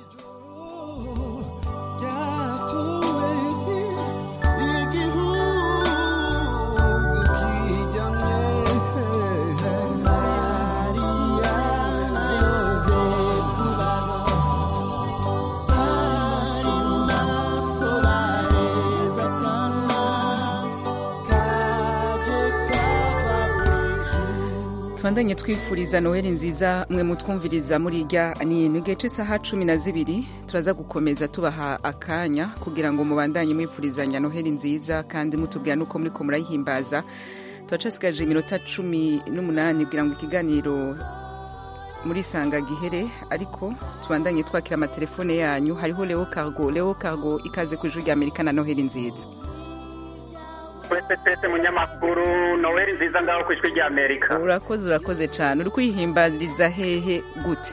tubandanye twifuriza noheli nziza mwe mutwumviriza muri irya nino igihe cy'isaha cumi na zibiri turaza gukomeza tubaha akanya kugira ngo mubandanye mwifurizanya noheli nziza kandi mutubwira n'uko muriko murayihimbaza turacasigaje iminota cumi n'umunani kugira ngo ikiganiro muri sanga gihere ariko tubandanye twakira amatelefone yanyu hariho leo cargo leo cargo ikaze ku ijwi rya amerika na noheli nziza twese twese munyamakuru noweli nziza ngaho ku ijwi rya amerika urakoze urakoze cyane uri kwihimbariza hehe gute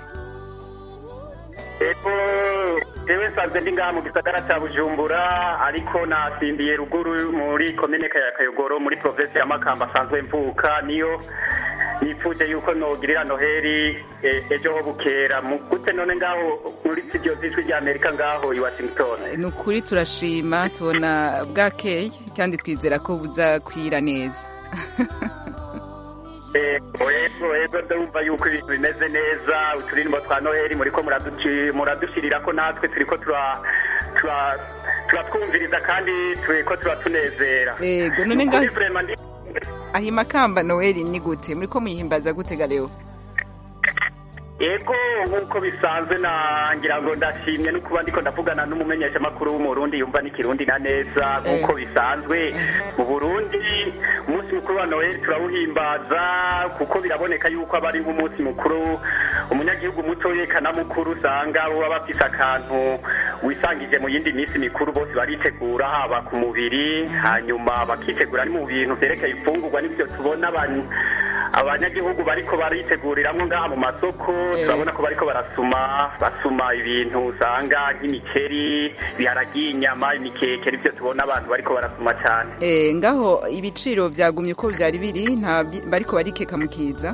ego jewe nsanzwe ndi ngaha mu gisagara ca bujumbura ariko nasimbiye ruguru muri komine ya kayogoro muri provinsi ya makamba asanzwe mvuka niyo nifuje yuko nogirira noheli eh, ejo ho bukera mu gute none ngaho muri studio z'ijwi rya amerika ngaho i washington ni ukuri turashima tubona bwakeye kandi twizera ko buzakwira neza ego ego ego ndumva yuko ibintu bimeze neza uturirimbo twa noheli muriko muraduci- muradushyirirako natwe turiko tura- tura- turatwumviriza kandi turiko turatunezera Ego, none Ni ukuri ngaho- vraiment ndi- aho imakamba noweli ni gute muri ko muyihimbaza gute gareho ego nk'uko bisanzwe nangira ngo ndashimye no kuba ndiko ndavugana n'umumenyeshamakuru w'umurundi yumva n'ikirundi na neza nk'uko bisanzwe mu burundi umunsi mukuru wa noheli turawuhimbaza kuko biraboneka yuko aba ari nk'umunsi mukuru umunyagihugu muto yekana mukuru usanga baba bafise akantu wisangije mu yindi minsi mikuru bose baritegura haba ku mubiri hanyuma bakitegura ni mu bintu vyerekeye imfungurwa n'ivyo tubona abantu abanyagihugu bariko bariteguriramwo ngaha mu masoko turabona ko bariko barasuma basuma ibintu usanga nk'imikeri biharagiye inyama imikeke nivyo tubona abantu bariko barasuma cane Eh, ngaho ibiciro vyagumye uko vyari biri nta bi- bariko barikeka mukiza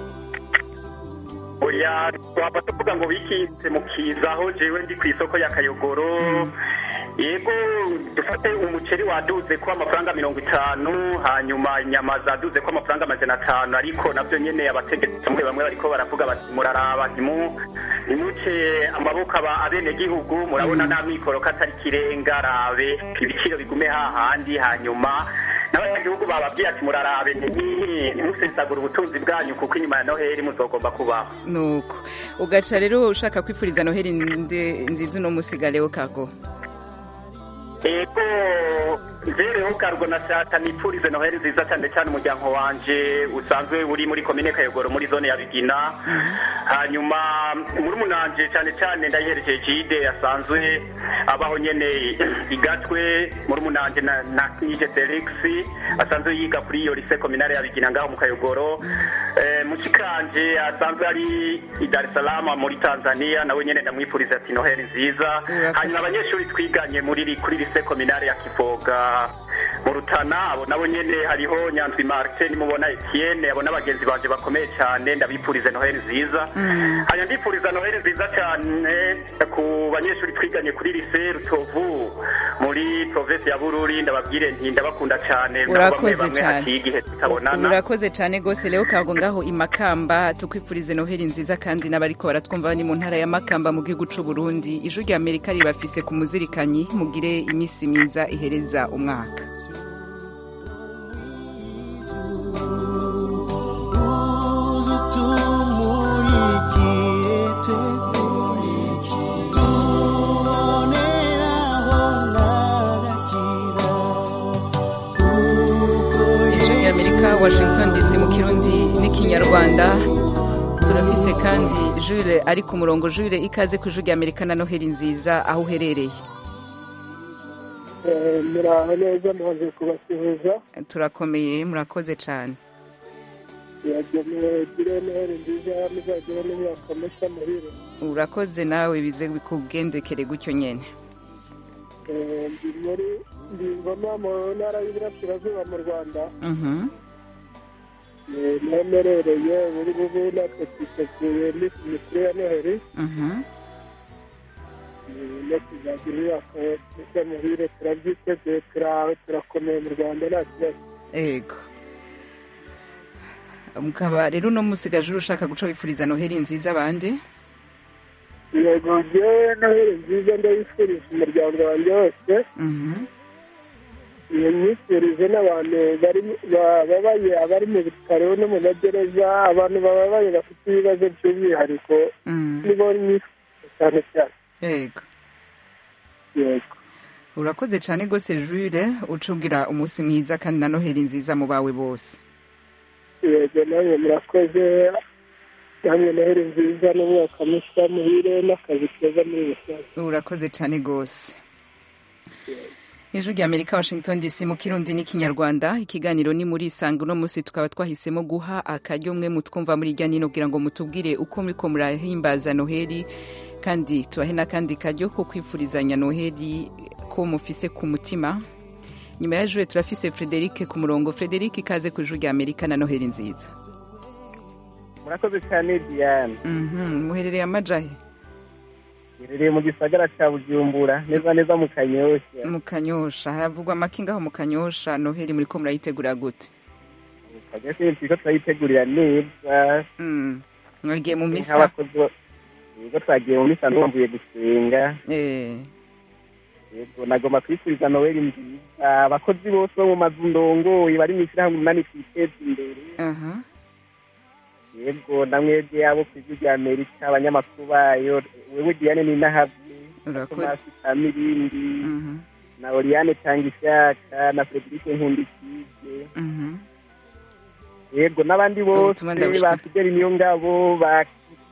oya twaba tuvuga ngo bikitse mu kiza aho jewe ndi kw'isoko ya kayogoro yego dufate umuceri waduze ko amafaranga mirongo itanu hanyuma inyama zaduze ko amafaranga amajana atanu ariko navyo nyene abategetsi bamwe bamwe bariko baravuga bati muraraba ntimu ntimuce amaboko aba abenegihugu murabona nta mikoro ko atari kirenga rabe ibiciro bigume hahandi hanyuma n'abanyagihugu bababwiye ati murarabe nti- ntimusesagure ubutunzi bwanyu kuko inyuma ya noheli muzogomba kubaho nuko ugaca rero ushaka kwifuriza noheli nde- nziza uno musi gareho kago ego njereho kargo nashaka nipfurize noheli nziza cyane cyane umuryango wanje usanzwe uri muri komine kayogoro muri zone ya bigina hanyuma murumunanje cyane cyane ndayiherekeje jide asanzwe abaho nyene igatwe murumunanje na, na nije felix asanzwe yiga kuri iyo lise kominare ya bigina ngaho mu kayogoro eh, mushikanje asanzwe ari i Dar es Salaam muri Tanzania nawe nyene ndamwifuriza ati Noheli nziza hanyuma abanyeshuri twiganye muri ri- kuri lise kominare ya Kivoga mu Rutana abo nabo nyene hariho Nyandwi Martin mubona Etienne abo n'abagenzi banje bakomeye cyane ndabifurize Noheli nziza hanyuma ndifuriza Noheli nziza cyane ku banyeshuri twiganye kuri lise Rutovu muri province ya Bururi ndababwire nti ndabakunda cyane nabo bamwe Urakoze bamwe cyane. haciye igihe tutabonana urakoze cyane rwose rero kago ngaho i makamba tukwifurize noheli nziza kandi n'abariko baratwumva ni mu ntara ya makamba mu gihugu c'u burundi ijwi rya amerika ribafise ku muzirikanyi mugire iminsi myiza ihereza umwaka ijwi rya amerika washington dc mu kirundi n'ikinyarwanda turafise kandi jure ari ku murongo jure ikaze ku ijwi rya amerika na noheli nziza aho uherereye muraho neza mumaze kubasuhuza turakomeye murakoze cyane yagenewe gire noheli nziza muzagire n'umwaka mushya muhire urakoze nawe bize bikugendekere gutyo nyene Eh, ndi muri ndi ngoma mu ntara y'iburasirazuba mu rwanda Mhm. Eh, niho mperereye buri bubu natwe twiteguye iminsi mikuru ya noheli Mhm. Eh, no kuzagira umwaka mushya muhire turabyiteguye turaho turakomeye mu rwanda nta kibazo ego mukaba rero uno musigaje ushaka guca wifuriza noheli nziza abandi yego njyewe noheli nziza ndayifurije umuryango wanjye wose Mhm. iyo myifurize n'abantu bari bababaye abari mu bitaro no mu magereza abantu bababaye bafite ibibazo by'umwihariko Mm. nibo myifurize cyane cyane yego yego urakoze cyane rwose jure ucubwira umunsi mwiza kandi na noheli nziza mu bawe bose yego namwe murakoze namwe noheli nziza n'umwaka mushya muhire n'akazi keza muri rusange urakoze cyane rwose ijwi rya amerika washington dc mu kirundi n'ikinyarwanda ikiganiro ni muri isanga uno munsi tukaba twahisemo guha akaryo umwe mutwumva muri irya nino kugira ngo mutubwire uko muriko murahimbaza noheli kandi tubahe n'akandi karyo ko kwifurizanya noheli ko mufise ku mutima nyuma ya jure turafise frederic ku murongo frederic ikaze ku ijwi rya amerika na noheli nziza murakoze cyane diane Mhm, muherereye amajahe iherereye mu gisagara cya bujumbura neza neza mu kanyosha mu kanyosha havugwa amakinga aho mu kanyosha noheli muriko murayitegura gute kanyosha turiko turayitegurira neza Mm, mwagiye mu misa nk'abakozi bo- yego twagiye mu misa ndumvuye gusenga Eh, yego nagomba kwifuriza noweli nziza abakozi bose bo mu mazu ndongoye bari mu ishyirahamwe umunani twiteza imbere aha yego namwebwe abo ku ijwi rya amerika abanyamakuru bayo wewe diane ninahavye Urakoze. tomasi kamirindi Mhm, na oriane tangishaka na frederic nkundikije mhm. yego n'abandi bose Ubutumwa ndabushika. ba fideli niyo ngabo ba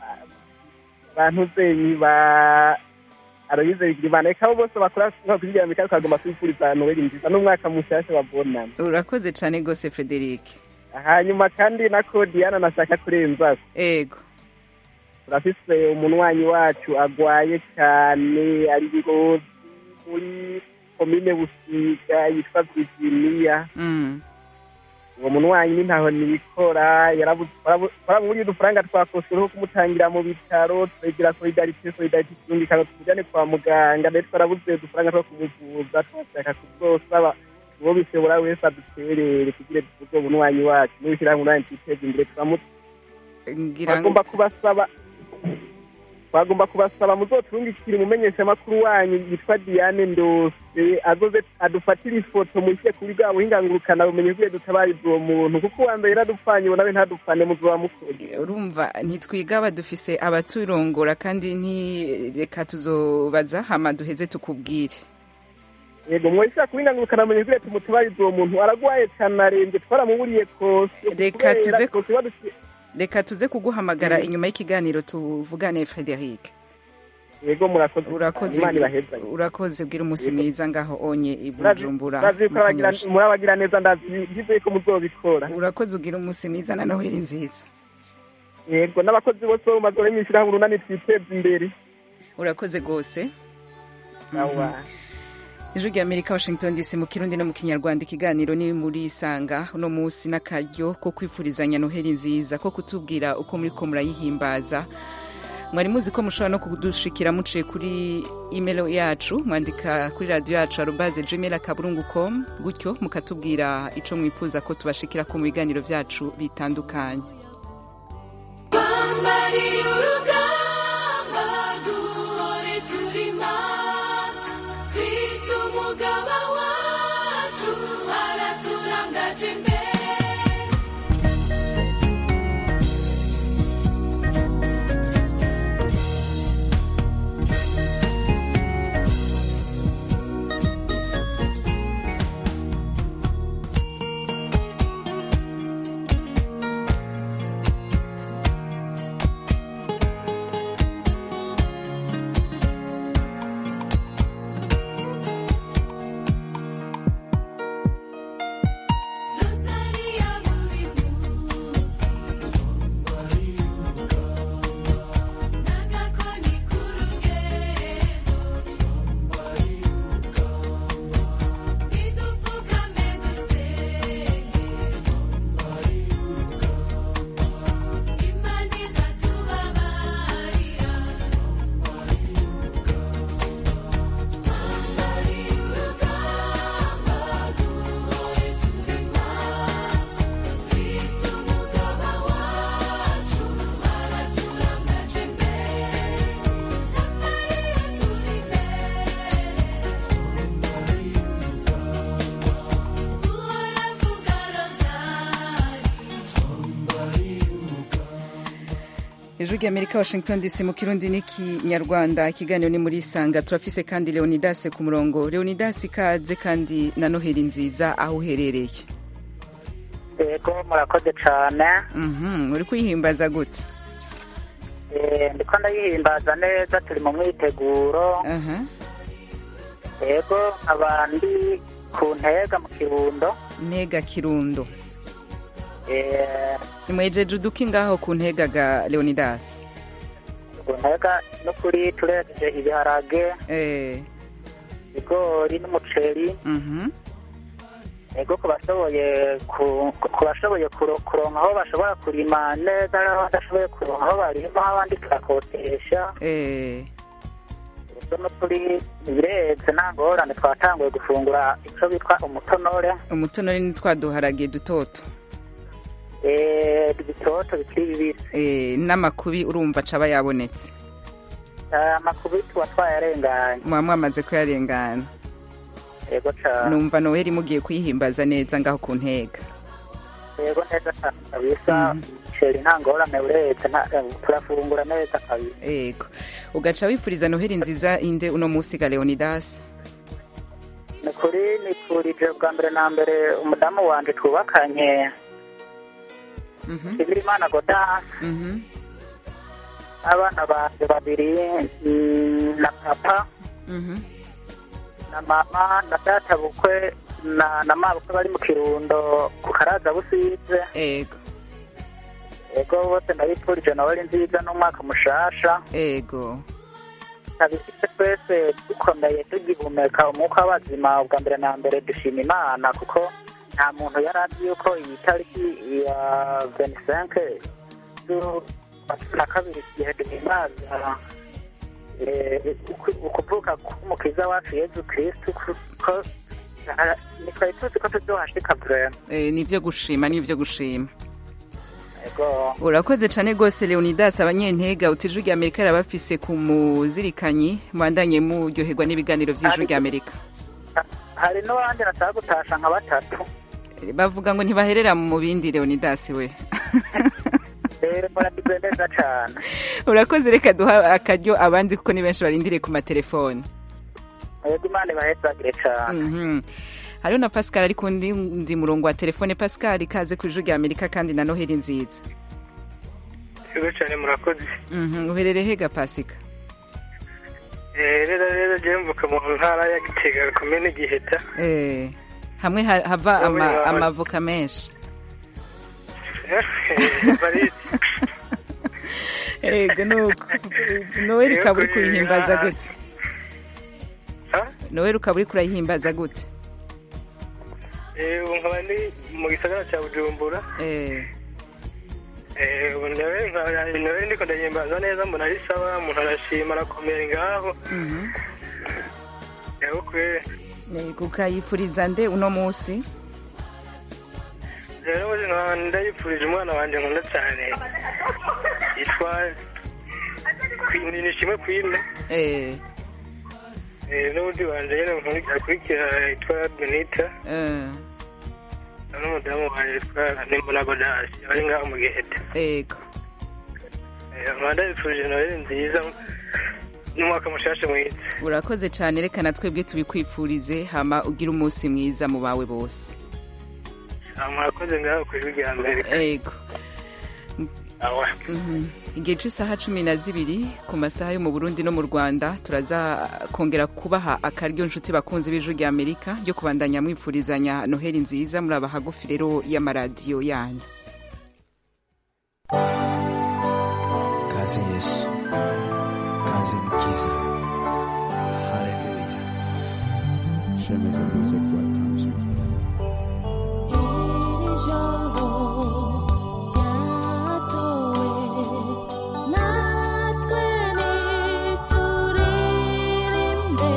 bantuzenyi ba aroyize bigirimana reka abo bose bakora ku ijwi rya amerika tukagomba kwifuriza noweli nziza n'umwaka mushasha babona urakoze cyane rwose frederic hanyuma kandi nako diana nashaka kurenzako ego turafise umunywanyi wacu agwaye cyane ari ngozi muri komine busiga yitwa virginia Mm, uwo munywanyi ni ntaho nibikora twaramuburiye udufaranga twakosweho kumutangira mu bitaro turegira solidarite solidarite turungikana tumujane kwa muganga ndetse twarabuze udufaranga two kumuvuza twashaka kuzosaba uwo bishobora wese aduterere kugira tuvuge uwo munywanyi wacu n'ubishyirahamwe umunani twiteza imbere turamu ngira ngo twagomba kubasaba twagomba kubasaba muzoturungikire umumenyeshamakuru wanyu yitwa diane ndose azoze adufatire ifoto mushyire kuri bwa buhingangurukana bumenye kugiye dutabariza uwo muntu kuko uwa mbere yaradupfanye uwo nawe ntadupfane muzoba mukora urumva ntitwigaba dufise abaturongora kandi ntireka tuzobaza hama duheze tukubwire yego mwese kuhingangurukana bumenye kugiye tumutabariza uwo muntu aragwaye cyane arembye twaramuburiye kose Reka kubera tuze- kose baduci- reka tuze kuguhamagara inyuma y'ikiganiro tuvugane frederic yego murakoze urakoze Imana ibahezanye. urakoze bwira umunsi mwiza ngaho onye i Murazi- bujumbura murazi yuko mu abagira- Kanyosha. murabagira neza ndazi ko muzobikora urakoze ugira umunsi mwiza na noheli nziza yego n'abakozi bose bo mu mazone y'ishyirahamwe urunani twiteza imbere urakoze rwose Awa. ijwi rya amerika washington dc mu kirundi no mu kinyarwanda ikiganiro ni muri isanga uno munsi n'akaryo ko kwifurizanya noheli nziza ko kutubwira uko muri ko murayihimbaza mwari muzi ko mushobora no kudushikira muciye kuri email yacu mwandika kuri radiyo yacu arubaze gmail akaburungu com gutyo mukatubwira ico mwifuza ko tubashikira ko mu biganiro vyacu bitandukanye Twambariye urugamba duhore turi maso Kristo umugaba wacu araturangaje imbere Rosaria buri munsi N'agakoni k'urugendo Idupfukame dusenge Imana izatubabarira Twambariye urugamba duhore turi maso Kristo umugaba wacu araturangaje imbere Samariya turi Duhora vuga rozari ijwi rya amerika washington dc mu kirundi n'ikinyarwanda ikiganiro ni muri isanga turafise kandi leonidas ku murongo leonidas ikaze kandi na noheli nziza aho uherereye yego murakoze cyane Mhm, uri kuyihimbaza gute Eh, ndiko ndayihimbaza neza turi mu mwiteguro aha yego abandi ku ntega mu kirundo ntega kirundo Eh, nimwejeje uduki ngaho ku ntegaga leonidas ku ntega no kuri turejeje ibiharage eh ibigori n'umuceri mhm yego ku bashoboye ku- ku bashoboye kuro- kuronka aho bashobora kurima neza n'aho badashoboye kuronka aho barima abandi turakotesha eh yego no kuri bireze nta ngorane twatanguye gufungura icyo bitwa umutonore umutonore ni twaduharage dutoto Eh, ibitoto bikiri bibisi eh n'amakubi urumva acaba yabonetse Eh, amakubi tuba twayarenganye muba mwamaze kuyarengana yego cyane numva noheli mugiye kuyihimbaza neza ngaho ku ntega yego neza cyane kabisa umuceri nta ngorane uretse nta- eh, turafungura neza kabisa yego ugaca wifuriza noheli nziza inde uno munsi ga leonidas ni kuri nifurije bwa mbere na mbere umudamu wanje twubakanye Imana Godas Mhm. abana banje babiri mm, na papa Mhm. na mama na data bukwe na na mabukwe bari mu kirundo ku karaza busize yego yego bose ndabifurije nabari nziza n'umwaka mushasha yego tabifite twese dukomeye tugihumeka umwuka w'abazima bwa mbere na mbere dushima imana kuko nta muntu yari azi yuko iyi tariki ya venisenke z'ukwa cumi na kabiri igihe duhimbaza eh, uku- ukuvuka k'umukiza wacu yezu kristu kuko ah, ntitwari tuzi ko tuzohashika vrema eh nivyo gushima nivyo gushima yego urakoze cane gose leonidas abanyentega uti ijwi rya amerika rirabafise ku muzirikanyi mwandanye muryoherwa n'ibiganiro vy'ijwi rya amerika hari n'abandi nashaka gutasha nka batatu Eh, bavuga ngo ntibaherera mu bindi leonidas we rero muragize neza cane urakoze reka duha akaryo abandi kuko ni benshi barindiriye ku matelefoni yego imana ibahezagire cane Mhm. hariho na pascal ari ku ndi ndi murongo wa telefone pascal ikaze ku ijwi rya amerika kandi na noheli nziza yego cyane murakoze Mhm, uherereye hega pasika Eh, rero rero jewe mvuka mu ntara ya gitega komene giheta Eh, hamwe ha- hava Wowe ama- wawe. amavoka menshi Eh, barisi ego nuko noel ukaba uri kuyihimbaza gute noel ukaba uri kurayihimbaza gute Eh, ubu nkaba ndi mu gisagara cya bujumbura Eh, Eh, ubu nawe nkaba- nawe ndiko ndahimbaza neza mbona ari sawa umuntu arashima arakomera ngaho mhm. yego kweri Ego, ukayifuriza nde uno munsi rero ubu nkaba ndayipfurije umwana wanjye nkunda cyane yitwa Queen- nishimwe kwine Eh, n'ubundi wanjye nyine nkunda akurikira yitwa benita eh, n'umudamu wanjye yitwa nimbona godasi bari ngaho mu giheta ego nkaba ndayipfurije noheli nziza n'umwaka mushasha mwiza urakoze cyane reka na twebwe tubikwifurize hama ugire umunsi mwiza mu bawe bose Ah, murakoze ngaho ku ijwi rya amerika ego awa Mhm. igihe cy'isaha cumi na zibiri ku masaha yo mu burundi no mu rwanda turaza kongera kubaha akaryo nshuti bakunzi b'ijwi rya amerika ryo kubandanya mwifurizanya noheli nziza muri aba hagufi rero y'amaradiyo yanyu kaze yesu kaze mukiza haleluya Shemeza Music welcomes you. ijambo ryatowe natwe nituririmbe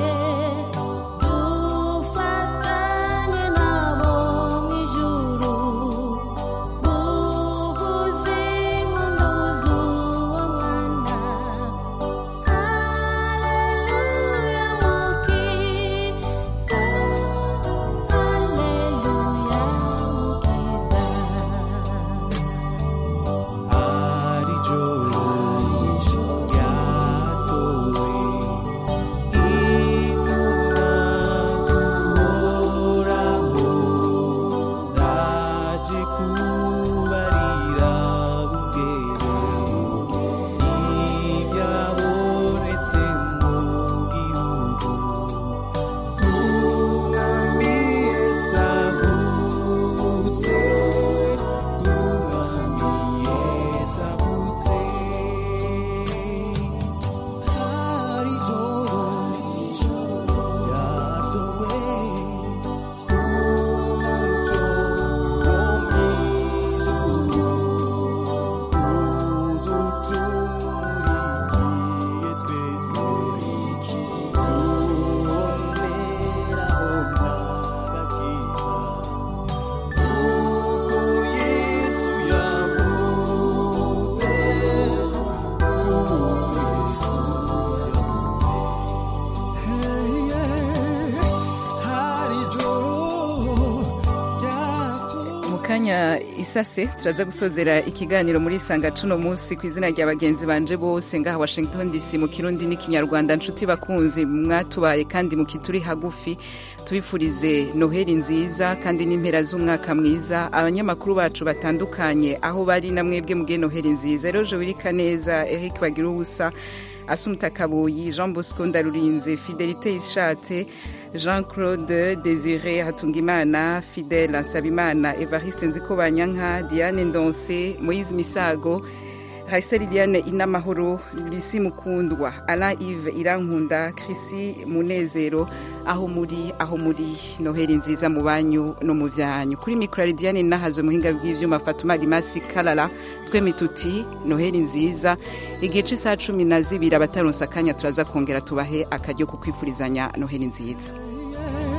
dufatanye nabo mu ijuru kuvuza impundu z'uwo mwana haleluya mukiza haleluya mukiza hari ijoro ryatowe intumwa z'uhoraho zaje kubarira bungere ibyabonetse mu gihugu umwami yesu avutse umwami yesu avutse hari ijoro ryatowe umucyo wo mw'ijuru uza utumurikiye twese tuboneraho n'agakiza kuko yesu yavutse kuko yesu yavutse hari ijoro ryatowe mu kanya isase turaza gusozera ikiganiro muri sanga cuno munsi ku izina rya bagenzi banje bose ngaha washington dc mu kirundi n'ikinyarwanda nshuti bakunzi mwatubaye kandi mukituri hagufi tubifurize noheli nziza kandi n'impera z'umwaka mwiza abanyamakuru bacu batandukanye aho bari na mwebwe mugiye noheli nziza rero wirika neza eric bagira ubusa asumta kabuyi jean bosco ndarurinze fidelite ishatse jean claude desire hatungimana fidele nsabimana evariste nzikobanyanka diane ndonse moise misago Raisel Liliane Inamahoro, Lucy Mukundwa, Alain Yves Irankunda, Chrissy Munezero, aho muri aho muri Noheli nziza mu banyu no mu byanyu. Kuri mikro Lidiane nahazo muhinga bw'ivyuma Fatuma Limasi Kalala, twemi tuti Noheli nziza. Igihe cy'isaha cumi na zibiri abataronsa akanya turaza kongera tubahe akaryo ko kwifurizanya Noheli nziza.